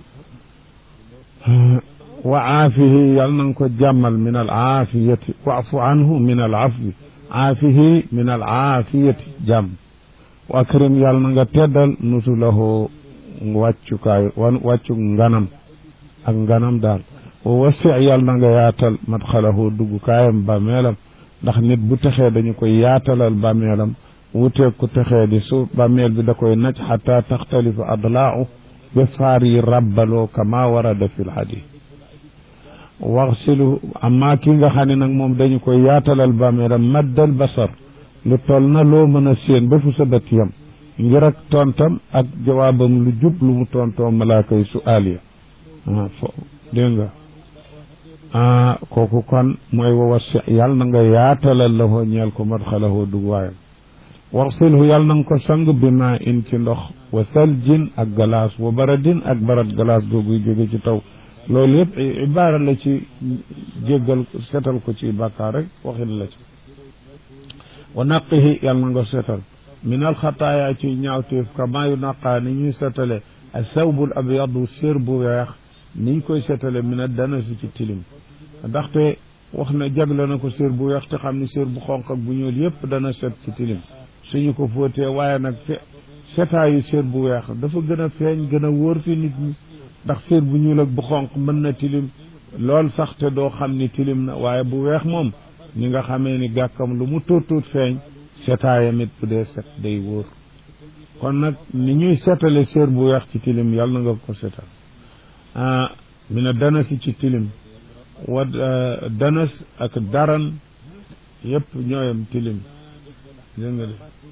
wa aafihi yàlla na nga ko jàmmal min al aafiyati waafu anhu min al afwi aafihi min al aafiyati jàmm wa akrim yàlla na nga teddal nusulahu wàccukaay wan wàccu nganam ak nganam daal wa wasi yàlla na nga yaatal madxalahu duggukaayam bàmmeelam ndax nit bu texee dañu koy yaatalal bàmmeelam wuteeg ku texee di su bàmmeel bi da koy naj xata taxtalifa adlaau ba faar yi rabbaloo kama warada fi lxadis waxsilu amma ki nga xam ne nag moom dañu koy yaatalal bàmmeelam maddal basar lu toll na loo mën a séen ba fu sa bët yam ngir ak tontam ak jawaabam lu jub lu mu tontoo malaaka yi su aaliya ah fo dégg nga ah kooku kon mooy wa wasi yàlla na nga yaatalal la hoo ñeel ko madxalahoo dug waayam waxsilhu yàlla na nga ko sang bi maa in ci ndox wa saljin ak galaas wa baradin ak barat galaas googuy jóge ci taw loolu yëpp ibaara la ci jéggal setal ko ci bàkkaar rek waxin la ci wa naqihi yàlla na nga setal min alxataaya ci ñaawteef kama yu naqaa ni ñuy setale a sawbul abyadu sér bu weex niñ koy setale min a dana si ci tilim ndaxte wax na jagle na ko sér bu weex te xam ni sér bu xonq ak bu ñuul yëpp dana set ci tilim suñu ko fóotee waaye nag fe setaayu sér bu weex dafa gën a feeñ gën a wóor fi nit ñi ndax sér bu ñuul ak bu xonq mën na tilim lool sax te doo xam ni tilim na waaye bu weex moom ni nga xamee ni gàkkam lu mu tuut tuut feeñ setaayam it bu dee set day wóor kon nag ni ñuy setale sér bu weex ci tilim yàlla na nga ko setal ah mi ne danasi ci tilim wa danas ak daran yëpp ñooyam tilim dégg nga de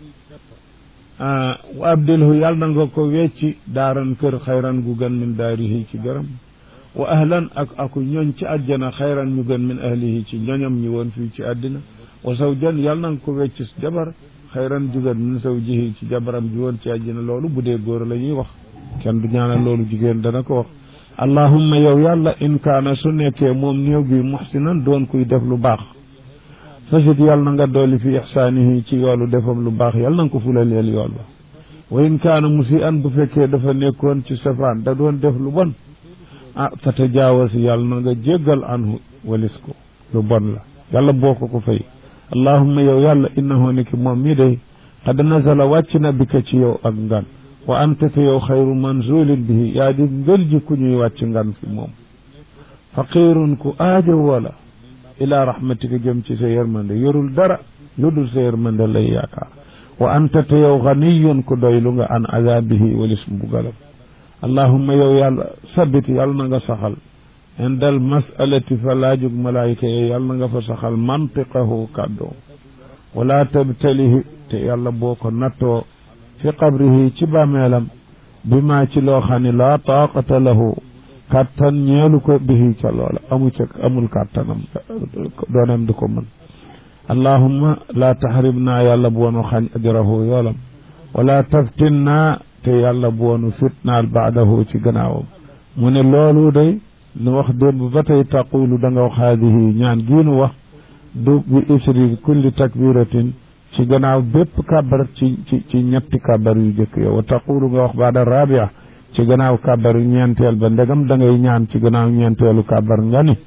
wa abdilhu yàlla na nga ko wecci daaran kër xayran gu gën min daarihi ci gërëm wa ahlan ak aku ñoñ ci àjjana xayran ñu gën min ahlihi ci ñoñam ñi woon fii ci àddina wa zawjan yàlla na nga ko wecc jabar xayran ju gën min zawjihi ci jabaram ji woon ci àddina loolu bu dee góor la ñuy wax kenn du ñaanal loolu jigéen dana ko wax allahumma yow yàlla in kaana su nekkee moom néew bi muxsinan doon kuy def lu baax fasit yàlla na nga dolli fi ixsaanihi ci yoolu defam lu baax yàlla na nga ko fulaleel yool ba wa in kaana musi an bu fekkee dafa nekkoon ci safaan da doon def lu bon ah fa tajaawasi yàlla na nga jéggal anhu walis ko lu bon la yàlla boo ko ko fay allahumma yow yàlla innahu ni ki moom mii day qad nazala wàcc na bi ka ci yow ak ngan wa anta te yow xayru manzulin bihi yaa di ngël ji ku ñuy wàcc ngan fi moom faqirun ku aajo wala ila rahmatika jëm ci sa yërmande yorul dara lu dul sa yërmande lay yaakaar wa anta te yow ganiyun ku doylu nga an azabihi walis mbugalam allahumma yow yàlla sabit yàlla na nga saxal indal masalati fa laajug malaayika yi yàlla na nga fa saxal mantiqahu kàddoo wala tabtalihi te yàlla boo ko nattoo fi qabrihi ci bàmmeelam bi maa ci loo xam ne laa taaqata lahu kàttan ñeelu ko bihi ca loola amu ca amul kàttanam dooneem du ko mën allahumma laa taxrim naa yàlla boonu xañ ajrahu yoolam wala taftin naa te yàlla boonu fitnaal baadahu ci gannaawam mu ne loolu day nu wax démb ba tey taqulu da nga wax haadihi ñaan giinu wax du bi isri kulli takbiratin ci gannaaw bépp kàbbar ci ci ci ñetti kàbbar yu jëkk yow wa taqulu nga wax baada rabia ci gannaaw kàbbar yu ñeenteel ba ndegam da ngay ñaan ci gannaaw ñeenteelu kàbbar nga ni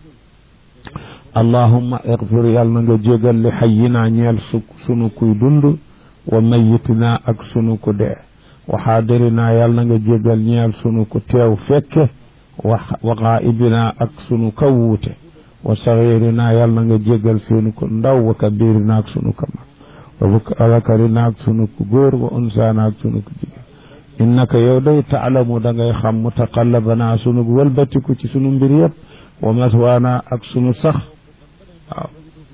allahumma igfir yàlla na nga jégal li xayyinaa ñeel su sunu kuy dund wa mayitinaa ak sunu ku dee wa xaadirinaa yàlla na nga jégal ñeel sunu ku teew fekke wa wa xaayibinaa ak sunu ka wuute wa saxiirinaa yàlla na nga jégal sunu ku ndaw wa kabirinaa ak sunu ka mag wa zakarinaa ak sunu ku góor wa unsaanaa ak sunu ku jigéen innaka yow day taalamu da ngay xam mutaqallabanaa sunu wëlbatiku ci sunu mbir yëpp wa maswaana ak sunu sax waaw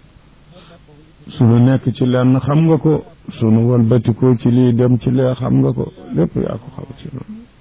sunu nekk ci lenn xam nga ko sunu wëlbatikoo ci lii dem ci lee xam nga ko lépp yaa ko xam ci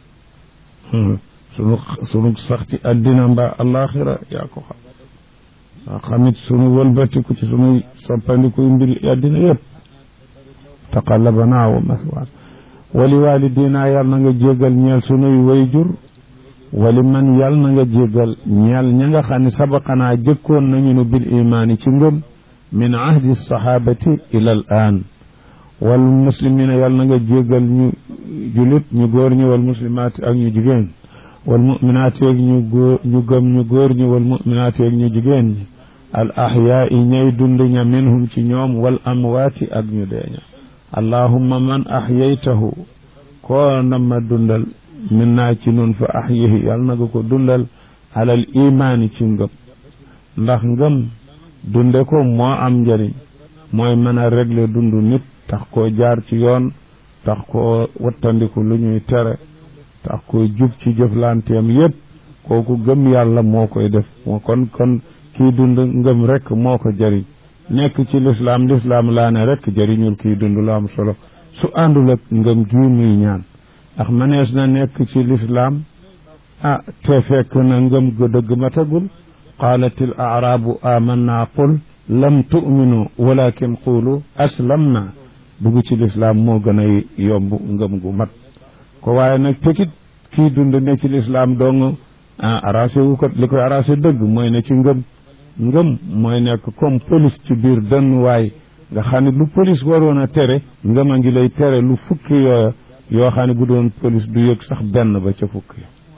noonu sunu sunu sax ci addina mbaa alaxira yaa ko xam waa xamit sunu wëlbatiku ci sunu soppandikuy mbir addina yëpp taqallabanaa wa maswaana wali walidina yàlla na nga jéggal ñeel sunuy wayjur wali man yàlla na nga jéggal ñeel ña nga xam ne sabaqanaa jëkkoon nañu nu bil imaani ci ngëm min ahdi sahabati ila al aan wal muslimina yàlla na nga jéggal ñu julit ñu góor ñi wal muslimaati ak ñu jigéen wal muminaati ak ñu góor ñu gëm ñu góor ñi wal muminaati ak ñu jigéen ñi al ahyaa i ñay dund ña minhum ci ñoom wal amwaati ak ñu deeña allahumma man ahyaytahu koo na ma dundal min naa ci nun fa ahyihi yàlla na nga ko dundal alal imaani ci ngëm ndax ngëm dunde ko moo am njëriñ mooy mën a régler dund nit tax koo jaar ci yoon tax koo wattandiku lu ñuy tere tax koo jub ci jëflanteem yépp kooku gëm yàlla moo koy def moo kon kon kii dund ngëm rek moo ko jëriñ nekk ci lislaam lislaam laa ne rek jëriñul kii dund lu am solo su àndul ak ngëm gii muy ñaan ndax mënees na nekk ci lislaam ah te fekk na ngëm ga dëgg matagul qaalat il aarabu amanna qul lam tu'minu walakin qulu aslamna dugg ci lislaam moo gën a yomb ngëm gu mat ko waaye nag tekit kii dund ne ci lislaam dong ah arrangé wu ko li koy arrangé dëgg mooy ne ci ngëm ngëm mooy nekk comme police ci biir dënn waay nga xam ne lu police waroon a tere ngëm a ngi lay tere lu fukki yooya yoo xam ne bu doon police du yëg sax benn ba ca fukki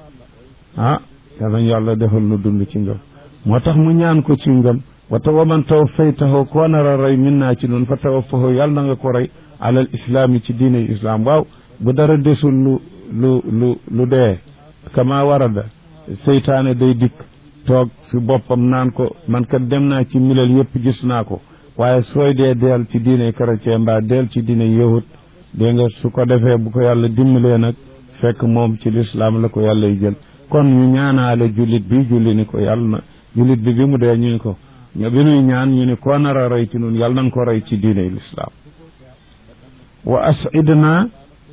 ah yàlla yàlla defal nu dund ci ngëm moo tax mu ñaan ko ci ngëm wata waman taw faytaxoo koo nar a rey min naa ci noonu fa tawaffahu yàlla na nga ko rey alal islaam yi ci diine islaam waaw bu dara desul lu lu lu lu dee kama warada seytaane day dikk toog fi boppam naan ko man kat dem naa ci milal yëpp gis naa ko waaye sooy dee deel ci diine chrétien mbaa deel ci diine yahut dégg nga su ko defee bu ko yàlla dimbalee nag fekk moom ci lislaam la ko yàlla y jël kon ñu ñaanaale jullit bi julli ni ko yàlla na jullit bi bi mu dee ñu ni ko bi nuy ñaan ñu ni koo nar a rey ci nun yàlla nañ ko rey ci diine lislaam wa asidna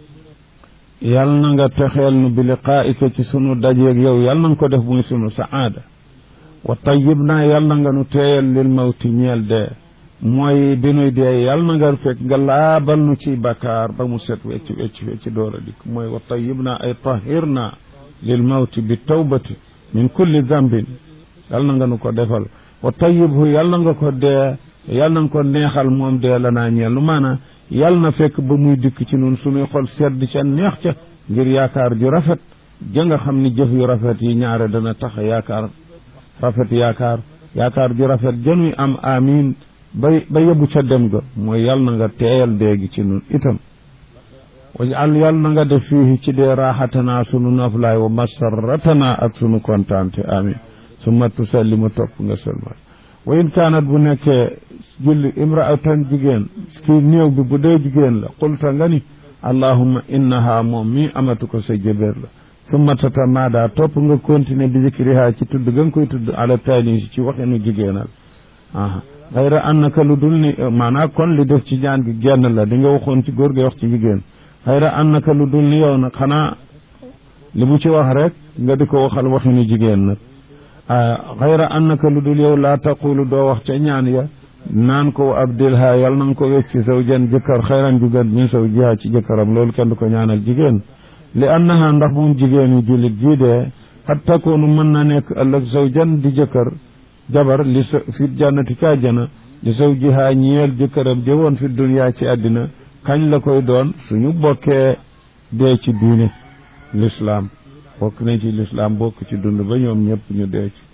yàlla na nga texeel nu bi liqaa'ika ci sunu dajeeg yow yàlla na ko def muy sunu saada wa tayyib naa yàlla na nga nu teeyal lil mawti ñeel dee mooy bi nuy dee yàlla na nga fekk nga laabal nu ci bakkaar ba mu set wecc wecc wecc door a dikk mooy wa tayyib naa ay tahir naa lil mawti bi tawbati min kulli dambin yal na nga nu ko defal wa tayyibhu yal na nga ko dee yal na nga ko neexal moom dee la naa ñeel lu maanaam yal na fekk ba muy dikk ci nun suñuy xol sedd ca neex ca ngir yaakaar ju rafet ja nga xam ni jëf yu rafet yi ñaare dana tax yaakaar rafet yaakaar yaakaar ju rafet januy am amin ba ba yóbbu ca dem ga mooy yal na nga teeyal déegi ci nun itam wajal yal na nga def fii ci dee raaxatanaa sunu noflaay wa masarratana ak sunu kontaante amin summa tusallimu topp nga sëlmal wa in kaanat bu nekkee julli imraatan jigéen kii néew bi bu dee jigéen la qulta nga ni allahumma innaha moom mii amatu ko sa jëbéer la summa tatamaada topp nga continuer bi zikriha ci tudd ga nga koy tudd ala tanis ci waxinu jigéenal aa xayra annaka lu dul ni maanaa kon li des ci ñaan gi genn la di nga waxoon ci góor gi wax ci jigéen xayra annaka lu dul ni yow nag xanaa li mu ci wax rek nga di ko waxal waxinu jigéen nag xayra annaka lu dul yow laa taqulu doo wax ca ñaan ya naan ko abdilha yal na nga ko wecc ci saw jan jëkkër xayran ju gën min saw jiha ci jëkkëram loolu kenn du ko ñaanal jigéen li annaha ndax moom jigéen yi jullit jii dee xat takoonu mën na nekk ëllëg saw jan di jëkkër jabar li sa fi jannati ca jana li saw jiha ñeel jëkkëram jëwoon fi duniyaa ci àddina kañ la koy doon suñu bokkee dee ci diine lislaam bokk nañ ci lislaam bokk ci dund ba ñoom ñëpp ñu dee ci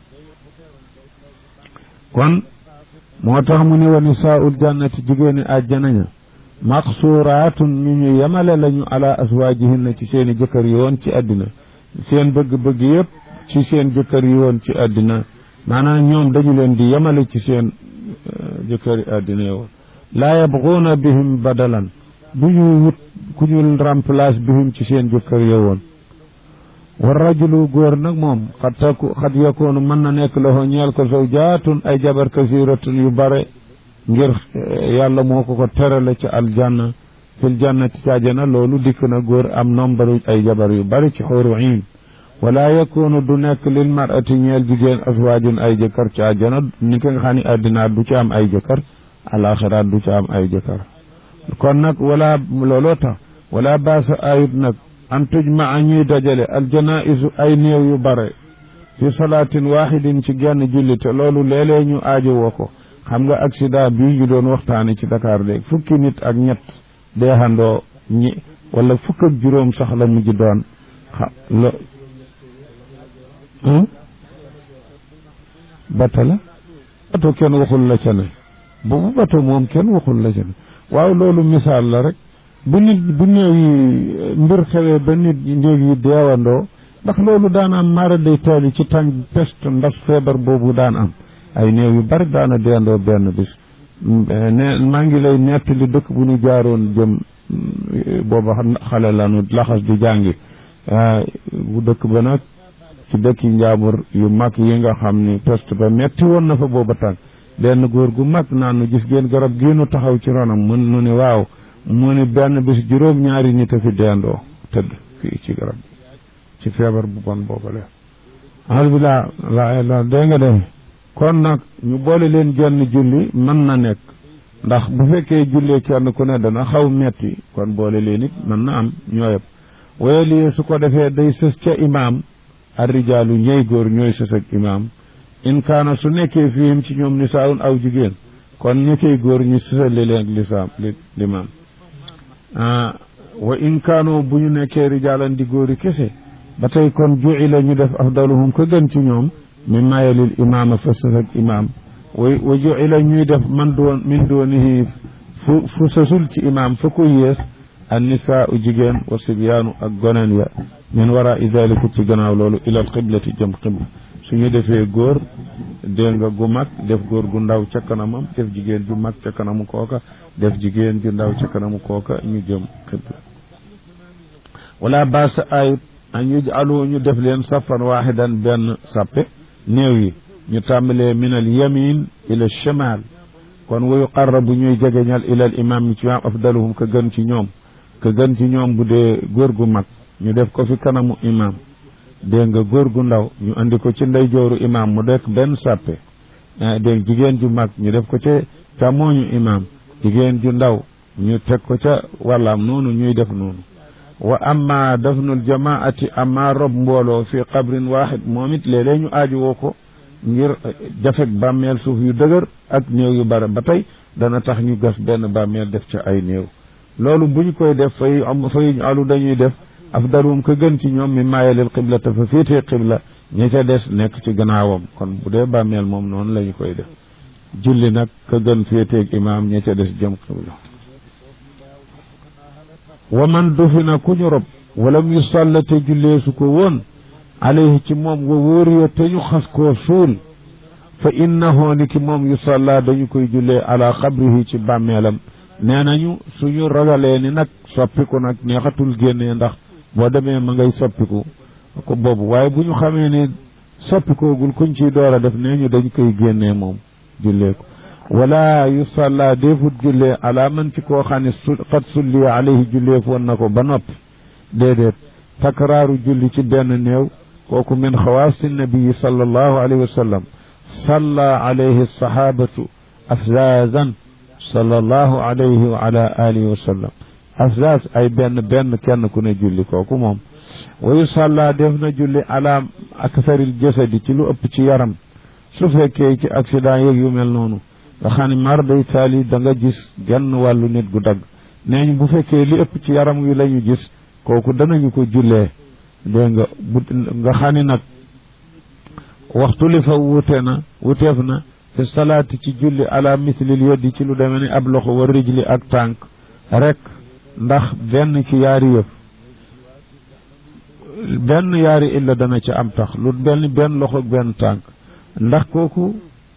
kon moo tax mu ne wa nisaa'ul jannati jigéeni àjjana ña maqsuuraatun ñu ñu yemale lañu ala aswaajihinna ci seeni jëkkër yi woon ci àddina seen bëgg-bëgg yëpp ci seen jëkkër yi woon ci àddina maanaam ñoom dañu leen di yemale ci seen jëkkër yi àddina yi woon laa yabguuna bihim badalan du ñu wut ku ñu remplace bihim ci seen jëkkër yi woon wa rajulu góor nag moom xat taku xat yakoonu mën na nekk loxo ñeel ko zawjaatun ay jabar kasiratun yu bare ngir yàlla moo ko ko terale ci aljanna fil jannati ci àjjana loolu dikk na góor am nombre ay jabar yu bari ci xóoru iin wala yakunu du nekk lil marati ñeel jigéen aswaajun ay jëkkër ci àjjana ni ki nga xam ne addinaat du ci am ay jëkkër alaxiraat du ci am ay jëkkër kon nag wala looloo tax wala baasa ayut nag an tujmaa ñuy dajale aljanaisu ay néew yu bare fi salaatin waxidin ci genn julli te loolu léeg-léeg ñu aajo woo ko xam nga accident bii ñu doon waxtaane ci Dakar léegi fukki nit ak ñett deexandoo ñi wala fukk ak juróom sax la mujj doon xa lo bata la bato kenn waxul la ca ne boobu bato moom kenn waxul la ca ne waaw loolu misaal la rek bu nit bu néew yi mbir xewee ba nit néew yi deewandoo ndax loolu daan am mara day taali ci tàng peste ndax feebar boobu daan am ay néew yu bari daana deendoo benn bis ne maa ngi lay nettali dëkk bu ñu jaaroon jëm booba xale lanu laxas di jàngi bu dëkk ba nag ci dëkki njaambur yu mag yi nga xam ni peste ba metti woon na fa booba tàng benn góor gu mag naan nu gis ngeen garab gii nu taxaw ci ronam mun nu ni waaw mu ni benn bis juróom ñaari nit a fi deendoo tëdd fii ci garab ci feebar bu bon boobale alhamdulilah la la dégg nga de kon nag ñu boole leen jenn julli mën na nekk ndax bu fekkee jullee kenn ku ne dana xaw metti kon boole leen it mën na am ñooyëpp waaye lii su ko defee day sës ca imaam arrijaalu ñey góor ñooy sës ak imaam in kaana su nekkee fiihim ci ñoom nisaawun aw jigéen kon ñi koy góor ñu sësale leen lisaam li limaam wa in kaanoo bu ñu nekkee rijaalan di góori kese ba tey kon juila ñu def afdaluhum ko gën ci ñoom min mayalil imaama fa sës ak imaam wa wa juila ñuy def man doon min doonihi fu fu sësul ci imaam fa ko yées an nisaa u jigéen wa sibyaanu ak goneen ya min wara i daliku ci gannaaw loolu ilal xiblati jëm xibla suñu defee góor dégg nga gu mag def góor gu ndaw ca kanamam def jigéen ju mag ca kanamu kooka def jigéen ju ndaw ca kanamu kooka ñu jëm xibla wala baasa ayut an yujalu ñu def leen safan waaxidan benn sappe néew yi ñu tàmbalee min al yamin ila shimal kon wa yuqarrabu ñuy jegeñal ila al imam ci maam afdaluhum ka gën ci ñoom ka gën ci ñoom bu dee góor gu mag ñu def ko fi kanamu imam dégg nga góor gu ndaw ñu andi ko ci ndeyjooru imam mu dekk benn sàppe dégg jigéen ju mag ñu def ko ca càmmooñu imam jigéen ju ndaw ñu teg ko ca wàllaam noonu ñuy def noonu wa amma dafnul jamaati amma rob mbooloo fi qabrin waaxid moom it léeg-léeg ñu aaju woo ko ngir jafek bàmmeel suuf yu dëgër ak néew yu bare ba tey dana tax ñu gas benn bàmmeel def ca ay néew loolu buñ koy def fay am fay alu dañuy def afdaluhum ka gën ci ñoom mi maayalil xibla te fa féetee xibla ñi ca des nekk ci gannaawam kon bu dee bàmmeel moom noonu la ñu koy def julli nag ka gën féeteeg imaam ñi ca des jëm xibla wa man dufina ku ñu rob walam yu salla te jullee su ko woon alayhi ci moom wa wóoriya te ñu xas koo suul fa innahu ni ki moom yu salla dañu koy jullee ala xabrihi ci bàmmeelam nee nañu suñu ragalee ni nag soppiku nag neexatul génnee ndax boo demee ma ngay soppiku ko boobu waaye bu ñu xamee ne soppikoogul kuñ ciy door a def nee ñu dañ koy génnee moom jullee ko wala yu salla déefut jullee ala man ci koo xam ne su xat sulli alayhi jullee foon na ko ba noppi déedéet takraaru julli ci benn néew kooku min xawaasi nabii sallallahu alayhi wa sallam salla alayhi sahabatu afzazan sallallahu alayhi wa ala alihi wa sallam afzaz ay benn benn kenn ku ne julli kooku moom wa yu salla def na julli ala aksaril jasadi ci lu ëpp ci yaram su fekkee ci accident yeeg yu mel noonu nga xam ne mar day taali da nga gis genn wàllu nit gu dagg nee ñu bu fekkee li ëpp ci yaram wi la ñu gis kooku danañu ko jullee dégg nga bu nga xam ne nag waxtu li fa wute na wuteef na fi salaati ci julli ala mislil yoddi ci lu demee ni ab loxo wa rijli ak tànk rek ndax benn ci yaari yëf benn yaari illa dana ci am tax lu benn benn loxo ak benn tànk ndax kooku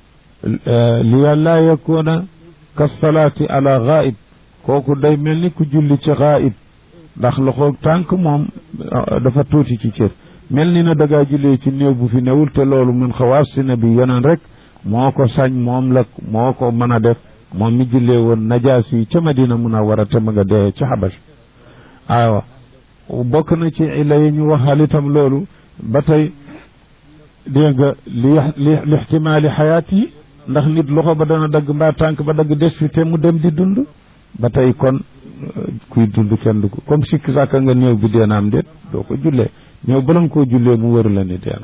li yàlla yakuna ka salaati ala gaib kooku day mel ni ku julli ci gaib ndax loxo tànk moom dafa tuuti ci cër mel ni na dagaa jullee ci néew bu fi newul te loolu mun xawaas si na bi yeneen rek moo ko sañ moom la moo ko mën a def moom mi jullee woon najaas yi ca Madina mun a war a te ma nga dee ci xabas aywa bokk na ci illa yi ñu waxal itam loolu ba tey dégg nga li li ixtimaali xayaat yi ndax nit loxo ba dana dagg mbaa tànk ba dagg des fi te mu dem di dund ba tey kon kuy dund kenn du ko comme sikki sàkka nga néew bi deenaam déet doo ko jullee néew bala nga koo jullee mu wër la ni deena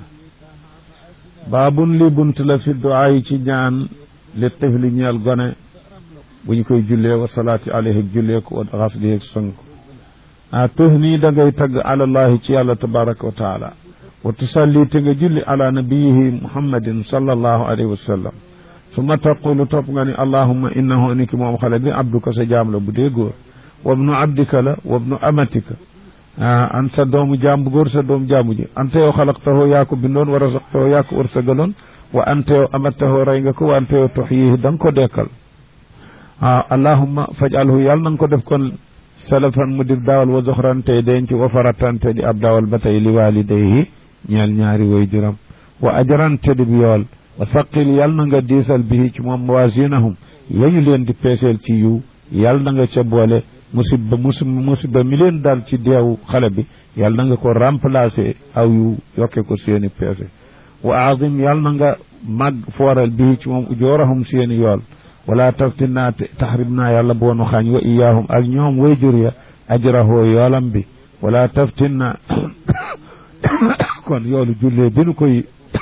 baabun li bunt la fi duaa yi ci ñaan li tifli ñeel gone bu ñu koy jullee wa salaati alayhi ak jullee ko wa xasli ak sënk ah tux nii da ngay tagg alallahi ci yàlla tabaraka wa taala wa tusalli te nga julli ala nabiyihi muhammadin sallallahu alayhi wa sallam summa taqulu topp nga ni allahumma innahu ni ki moom xale bi abduka sa jaam la bu dee góor wabnu abdika la wabnu amatika an sa doomu jaam bu góor sa doomu jaamu ji ante yow xalaqtahu yaa ko bindoon wa rasaqtahu yaa ko wërsëgaloon wa ante yow amattahu rey nga ko wa ante yow tuxyihi da nga ko dekkal ah allahumma fajalhu yàlla na nga ko def kon salafan mu dib daawal wa zoxran tey denc wa faratan te di ab daawal ba tey li walidayhi ñeel ñaari way juram wa ajran te dib yool wa saqil yàlla na nga diisal bihi ci moom mawasinahum yañu leen di peeseel ci yiw yàlla na nga ca boole musiba musiba mi leen dal ci deewu xale bi yàlla na nga ko remplacer aw yu yokke ko seeni peese wa azim yàlla na nga màgg fooral bihi ci moom ujoorahum seeni yool wala taftin naa taxrib naa yàlla boonu xañ wa iyaahum ak ñoom way jur ya ajrahoo yoolam bi wala taftin na kon yoolu jullee bi nu koy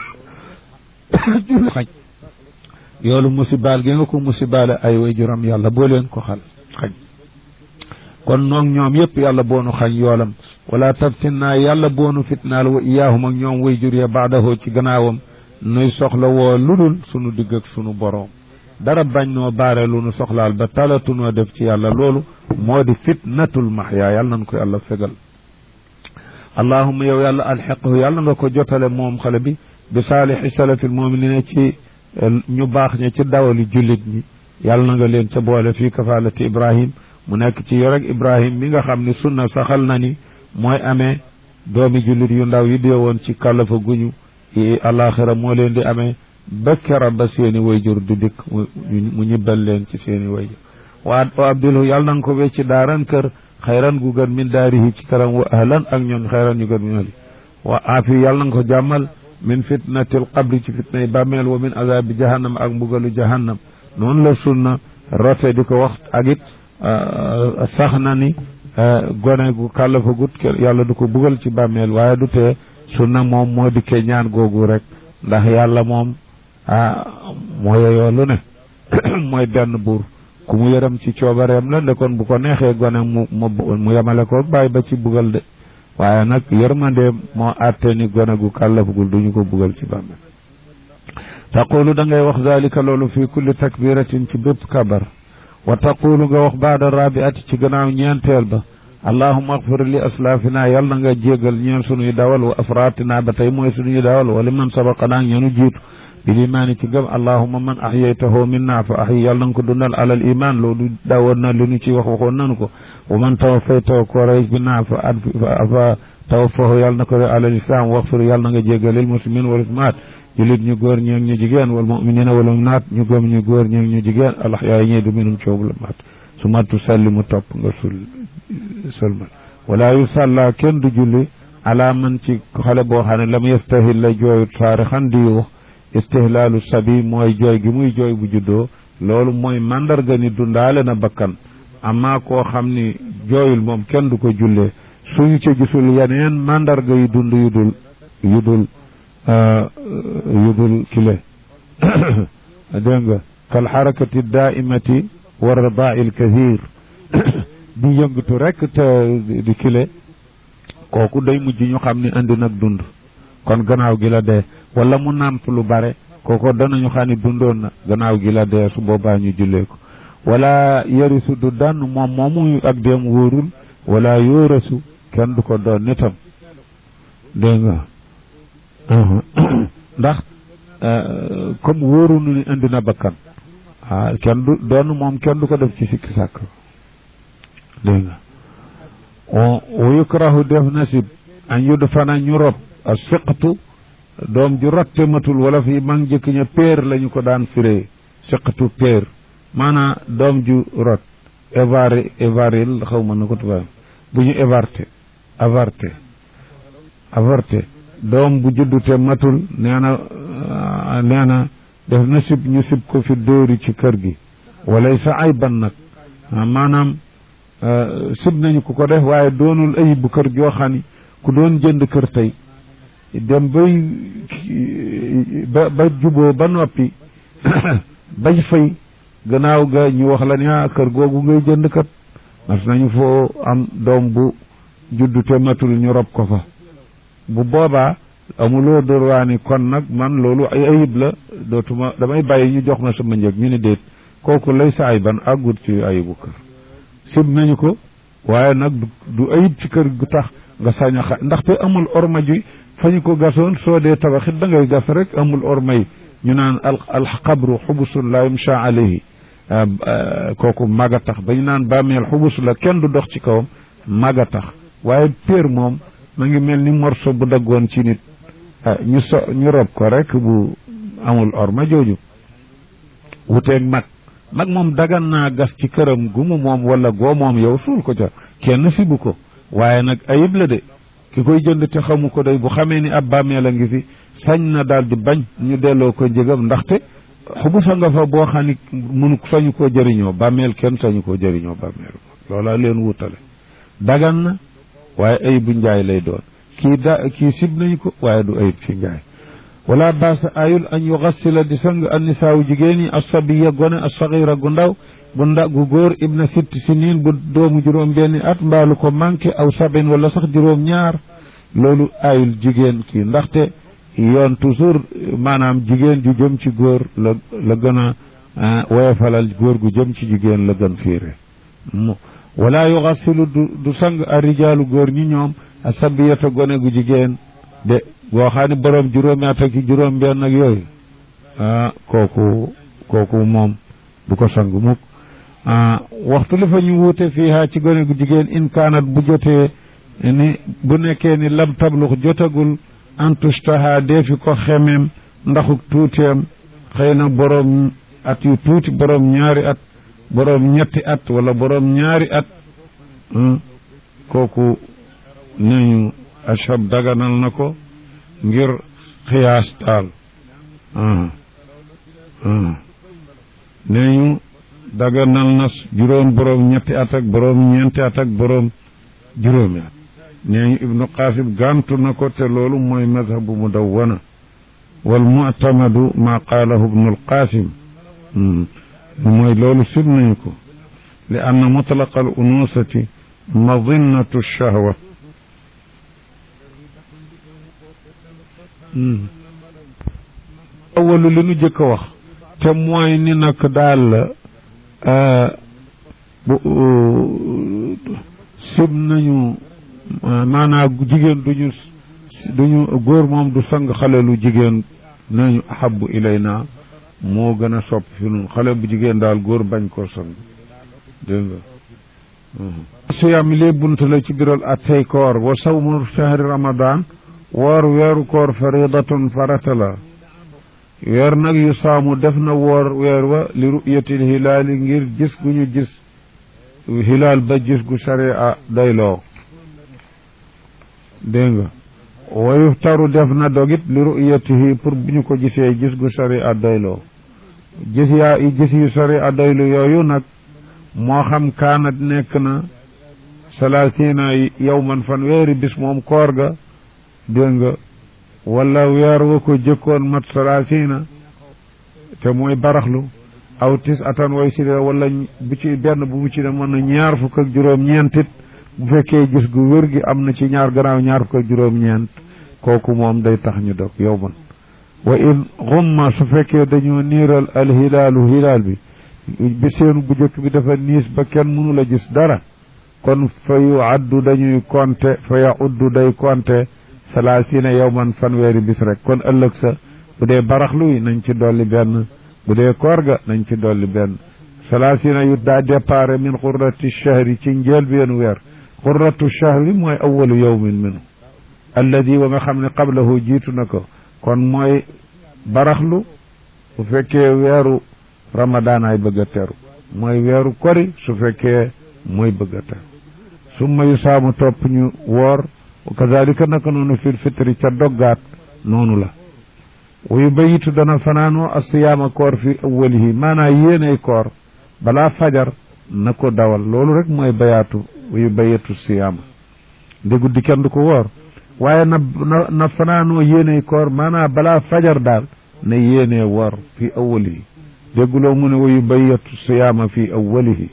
julli xañ yoolu musibaal gi nga ko musibaale ay way juram yàlla boo leen ko xal xañ kon noog ñoom yëpp yàlla boonu xañ yoolam wala taftin naa yàlla boonu fitnaal wa iyaahum ak ñoom way jur ya baadahoo ci gannaawam nuy soxla woo ludul sunu digg ak sunu boroom dara bañ noo baare lu nu soxlaal ba talatunoo def ci yàlla loolu moo di fitnatul mahya yàlla nañ ko yàlla fegal allahumma yow yàlla alxiqhu yàlla nga ko jotale moom xale bi bi saalixi salafil muminina ci ñu baax ña ci dawali jullit ñi yàlla na nga leen ca boole fii kafaalati ibrahim mu nekk ci yoreg ibrahim mi nga xam ni sunna saxal na ni mooy amee doomi jullit yu ndaw yi dee woon ci kàllafa guñu alaxira moo leen di amee ba kera ba seeni wayjur du dikk mu ñibbal leen ci seeni wayjur wa wa abdilhu yàlla na nga ko wecci daaran kër xayran gu gën min daarihi ci këram wa ahlan ak ñoon xayran yu gën min ali wa aafi yàlla na nga ko jàmmal min fitnatil qabri ci fitna yi bàmmeel wa min azabi jahannam ak mbugalu jahannam noonu la sunna rote di ko wax ak it sax na ni gone gu kàllafagut yàlla du ko bugal ci bàmmeel waaye du tee sunna moom moo dikkee ñaan googu rek ndax yàlla moom ah moo yeyoo lu ne mooy benn buur ku mu yërëm ci coobareem la nde kon bu ko neexee gone mu mu yemale ko bàyyi ba ci bugal de waaye nag yërmande moo àtte ni gone gu kàllafagul duñu ko bugal ci bàmmeel taqulu da ngay wax dalika loolu fi kulli takbiratin ci bépp kabar wa taqulu nga wax baada rabiati ci gannaaw ñeenteel ba allahuma agfir li aslaafina yal na nga jégal ñeen sunuy dawal wa afratina ba tey mooy sunuy dawal wala man sabaqanaa ñeenu jiitu bil imaani ci gëm allahuma man ahyaytahu minna fa ahyi yal na nga ko dundal alal iman loolu dawoon na li nu ci wax waxoon nanu ko wa man tawaffaytahu ko rey minna fa ad fa tawaffahu yal na ko re alal islam waxfir yal na nga jégal lil muslimin wal muslimaat julit ñu góor ñeeg ñu jigéen wal muminina wal muminaat ñu gëm ñu góor ñeeg ñu jigéen alax yaay ñee du minum coob la maat su mattu salli mu topp nga sul sëlmal wala yu sàlla kenn du julli ala man ci xale boo xam ne lam yastahil la jooyut saari xan di wax istihlaalu sabi mooy jooy gi muy jooy bu juddoo loolu mooy mandarga ni dundaale na bakkan amma koo xam ni jooyul moom kenn du ko jullee suñu ca gisul yeneen mandarga yu dund yu dul yu dul yu dul kile dégg nga kal xarakati daaimati wa radaa il kathir di yëngatu rek te di kile kooku day mujj ñu xam ni andi nag dund kon gannaaw gi la dee wala mu nàmp lu bare kooku danañu xam ni dundoon na gannaaw gi la dee su boobaa ñu jullee ko wala yarisu du dann moom moomu ak dem wóorul wala yóorasu kenn du ko doon nitam dégg nga ndax comme wóoru nu ni indi na bakkan ah kenn du doon moom kenn du ko def ci sikki sàkk dégg nga wa yukrahu def nasib an yudd fana ñu rob a siqatu doom ju rotte matul wala fi mag jëkk ña péer lañu ko daan firee siqatu péer maanaa doom ju rot évari évaril xaw ma na ko tubaab bu ñu évarté avarté avorté doom bu juddute matul nee na nee na def na sib ñu sib ko fi dóori ci kër gi walay sa ay ban nag maanaam sib nañu ku ko def waaye doonul ayib bu kër joo xam ni ku doon jënd kër tey dem bay ba ba juboo ba noppi bañ fay gannaaw ga ñu wax la ni ah kër googu ngay jënd kat mas nañu foo am doom bu juddute matul ñu rob ko fa bu boobaa amuloo droit ni kon nag man loolu ay ayib la dootuma damay bàyyi ñu jox ma sama njëg ñu ni déet kooku lay sa ay ban àggut ci ayibu kër sib nañu ko waaye nag du ayib ci kër gu tax nga sañ a xa ndaxte amul orma ji fa ñu ko gasoon soo dee tabaxit da ngay gas rek amul orma yi ñu naan al alxabru xubusun la yumsha alayhi kooku mag a tax ba ñu naan bàmmeel xubus la kenn du dox ci kawam mag a tax waaye péer moom ma ngi mel ni morso bu daggoon ci nit ñu so ñu rob ko rek bu amul orma jooju wuteeg mag mag moom dagan naa gas ci këram gu mu moom wala goo moom yow suul ko ca kenn sibu ko waaye nag ayib la de ki koy jënd te xamu ko day bu xamee ni ab bàmmeel a ngi fi sañ na daal di bañ ñu delloo ko njëgam ndaxte xubusa nga fa boo xam ni munu sañu koo jëriñoo bàmmeel kenn sañu koo jëriñoo bàmmeel loola leen wutale dagan na waaye ayibu njaay lay doon kii da kii sib nañu ko waaye du ayib fi njaay wala baasa ayul an yugassila di sang annisaawu jigéen yi asabiya gone asagira gu ndaw bu nda gu góor ibna sitti sinin bu doomu juróom benni at mbaalu ko manqué aw sabin wala sax juróom ñaar loolu ayul jigéen kii ndaxte yoon toujours maanaam jigéen ju jëm ci góor la la gën a woyofalal góor gu jëm ci jigéen la gën fiire wala yugassilu du du sang a rijaalu góor ñi ñoom a sabiyata gone gu jigéen de boo xam ne boroom juróomi at ak juróom benn ak yooyu ah kooku kooku moom du ko sang mukk waxtu li fa ñu wuute fiiha ci gone gu jigéen in kaanat bu jotee ni bu nekkee ni lam tablux jotagul antustaha deefi ko xemem ndaxuk tuuteem xëy na boroom at yu tuuti boroom ñaari at boroom ñetti at wala boroom ñaari at kooku neñu ashab daganal na ko ngir xiyaas daal neñu daganal na juróom boroom ñetti at ak boroom ñeenti at ak boroom juróomi at nee ñu ibnu qasim gàntu na ko te loolu mooy mazhabu mudawwana wal mu'tamadu ma qaalahu ibnu alqasim mooy loolu sib nañu ko li anna mutlaqa al unusati madinnatu shahwa awalu li nu jëkk a wax te mooy ni nag daal bu sib nañu maanaam jigéen duñu duñu góor moom du sang xale lu jigéen nañu ahabu ilayna moo gën a sopp fi nun xale bu jigéen daal góor bañ koo sang dégg nga siyaam lee bunt la ci biral attey koor wa sawmu shahri ramadan woor weeru koor faridatun farata la weer nag yu saamu def na woor weer wa li ru'yatil hilaali ngir gis gu ñu gis hilaal ba gis gu sharia dayloo dégg nga wa yuftaru def na dogit li ru'yatihi pour bu ñu ko gisee gis gu sharia dayloo gis yaa i gis yu sharia daylu yooyu nag moo xam kaanat nekk na salaasina yawman fan weeri bis moom koor ga dégg nga wala weer wa ko jëkkoon mat salaasina te mooy baraxlu aw tis atan way si wala bu ci benn bu mu ci ne mën na ñaar fukk ak juróom-ñeentit bu fekkee gis gu wér gi am na ci ñaar gannaaw ñaar fukk ak juróom-ñeent kooku moom day tax ñu dog yow man wa in xumma su fekkee dañoo niiral al hilaalu hilaal bi bi seenu bu jëkk bi dafa niis ba kenn mënu la gis dara kon fa yu addu dañuy konte fa ya uddu day konte salaasina yawman fanweeri bis rek kon ëllëg sa bu dee baraxlu yi nañ ci dolli benn bu dee koor ga nañ ci dolli benn salaasina yu daa départ min xurrati shahri ci njëlbeenu weer xurratu shahri mooy awalu yawmin minu alladi wa nga xam ne qablahu jiitu na ko kon mooy baraxlu bu fekkee weeru ramadaan ay bëgg a teru mooy weeru kori su fekkee mooy bëgg a teru summa yu saamu topp ñu woor wa kazalika naka noonu fil fitri ca doggaat noonu la wuyu bayitu dana fanaanoo asiyaama koor fi awwalihi maanaa yéenay koor balaa fajar na ko dawal loolu rek mooy bayaatu wuyu bayitu siyaama nde guddi kenn du ko woor waaye na na na fanaanoo yéenay koor maanaa balaa fajar daal na yéenee woor fi awwalihi dégguloo mu ne wuyu bayitu siyaama fi awwalihi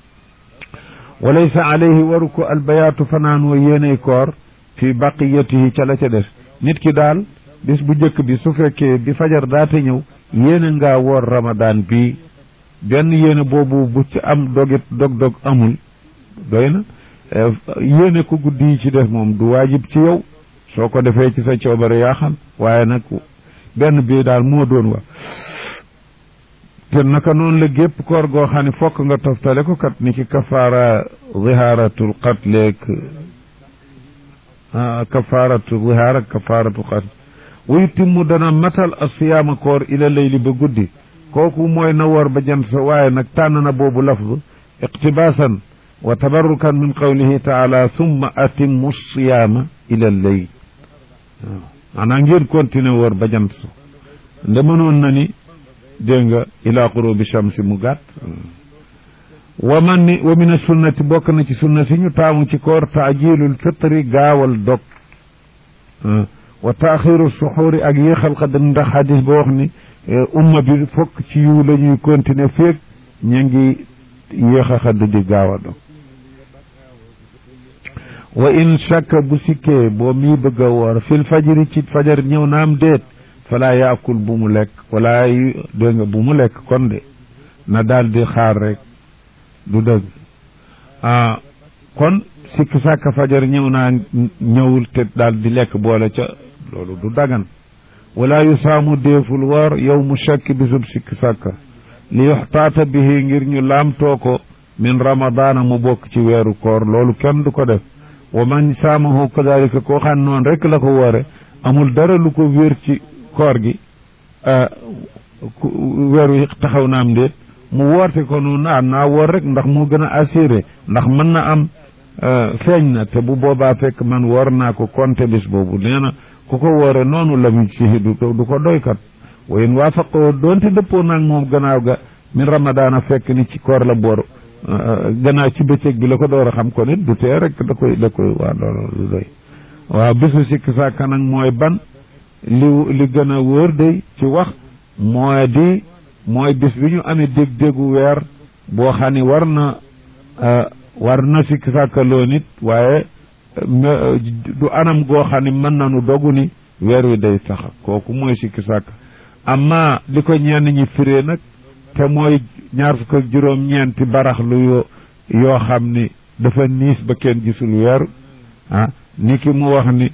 walaysa alayhi waru ko albayaatu fanaanoo yéenay koor fi baqiyatihi ca la ca des nit ki daal bis bu njëkk bi su fekkee bi fajar daate ñëw yéene ngaa woor ramadaan bi benn yéene boobu bu ci am dogit dog-dog amul doy na yéene ko guddi yi ci def moom du waajib ci yow soo ko defee ci sa coobare yaa xam waaye nag benn bii daal moo doon wa te naka noonu la gépp koor goo xam ne fokk nga toftale ko kat ni ki kafaara zihaaratul qatleek kafaaratu zihaar ak kafaaratu qatl wa yutimmu dana matal asiyaama koor ila layli ba guddi kooku mooy na woor ba jant sa waaye nag tànn na boobu lafz iqtibaasan wa tabarrukan min qawlihi taala summa atimmu siyaama ila layl waaw maanaam ngeen continuer woor ba jant sa nde mënoon na ni dégg nga ila qurubi shamsi mu gàtt wa man ni wa min sunnati bokk na ci sunna si ñu taamu ci koor taajilul fitri gaawal dog wa taaxiru suxuuri ak yéexal xadam ndax xadis ba wax ni umma bi fokk ci yu la ñuy continuer féeg ña ngi yéex a xadd di gaaw a dog wa in shakka bu sikkee boo mii bëgg a woor fil fajiri ci fajar ñëw naam déet falaa yaakul bu mu lekk wala dégg nga bu mu lekk kon de na daal di xaar rek du dëgg ah kon sikk sàkk fajar ñëw naa ñëwul te daal di lekk boole ca loolu du dagan wala yu saamu déeful woor yow mu shakki bisub sikk sàkka li yuxtaata bihi ngir ñu laamtoo ko min ramadaana mu bokk ci weeru koor loolu kenn du ko def wa man saamahu kadalika koo xam noonu rek la ko woore amul dara lu ko wér ci koor gi weer wi taxaw na am déet mu woote ko noonu naa naa woor rek ndax moo gën a assuré ndax mën na am feeñ na te bu boobaa fekk man woor naa ko compté bis boobu nee na ku ko woore noonu la mu sihi du du ko doykat wayen waafaqoo doonte dëppoo naag moom gannaaw ga min ramadaana fekk ni ci koor la boor gannaaw ci bëccëg bi la ko door a xam ko nit du tee rek da koy da koy waa loolu lu doy waaw bisu sikk sàkka nag mooy ban li li gën a wóor day ci wax mooy di mooy bis bi ñu amee dég-dégu weer boo xam ni war na war na sikk sàkkaloo nit waaye du anam goo xam ni mën nañu dogu ni weer wi day tax kooku mooy sikk sàkk amma li ko ñenn ñi firee nag te mooy ñaar fukk ak juróom ñeenti baraxlu yoo yoo xam ni dafa niis ba kenn gisul weer ah ni ki mu wax ni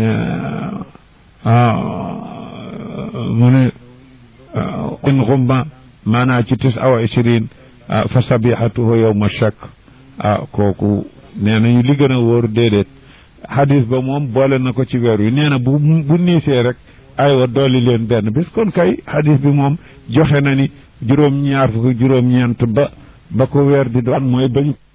mu ne in xumma maanaa ci tis aw ishrin fa sabihatuhu yowma shak ah kooku nee nañu li gën a wóor déedéet xadis ba moom boole na ko ci weer wi nee na bu bu niisee rek aywa dooli leen benn bis kon kay xadis bi moom joxe na ni juróom ñaar fukk juróom ñeent ba ba ko weer di doon mooy bañ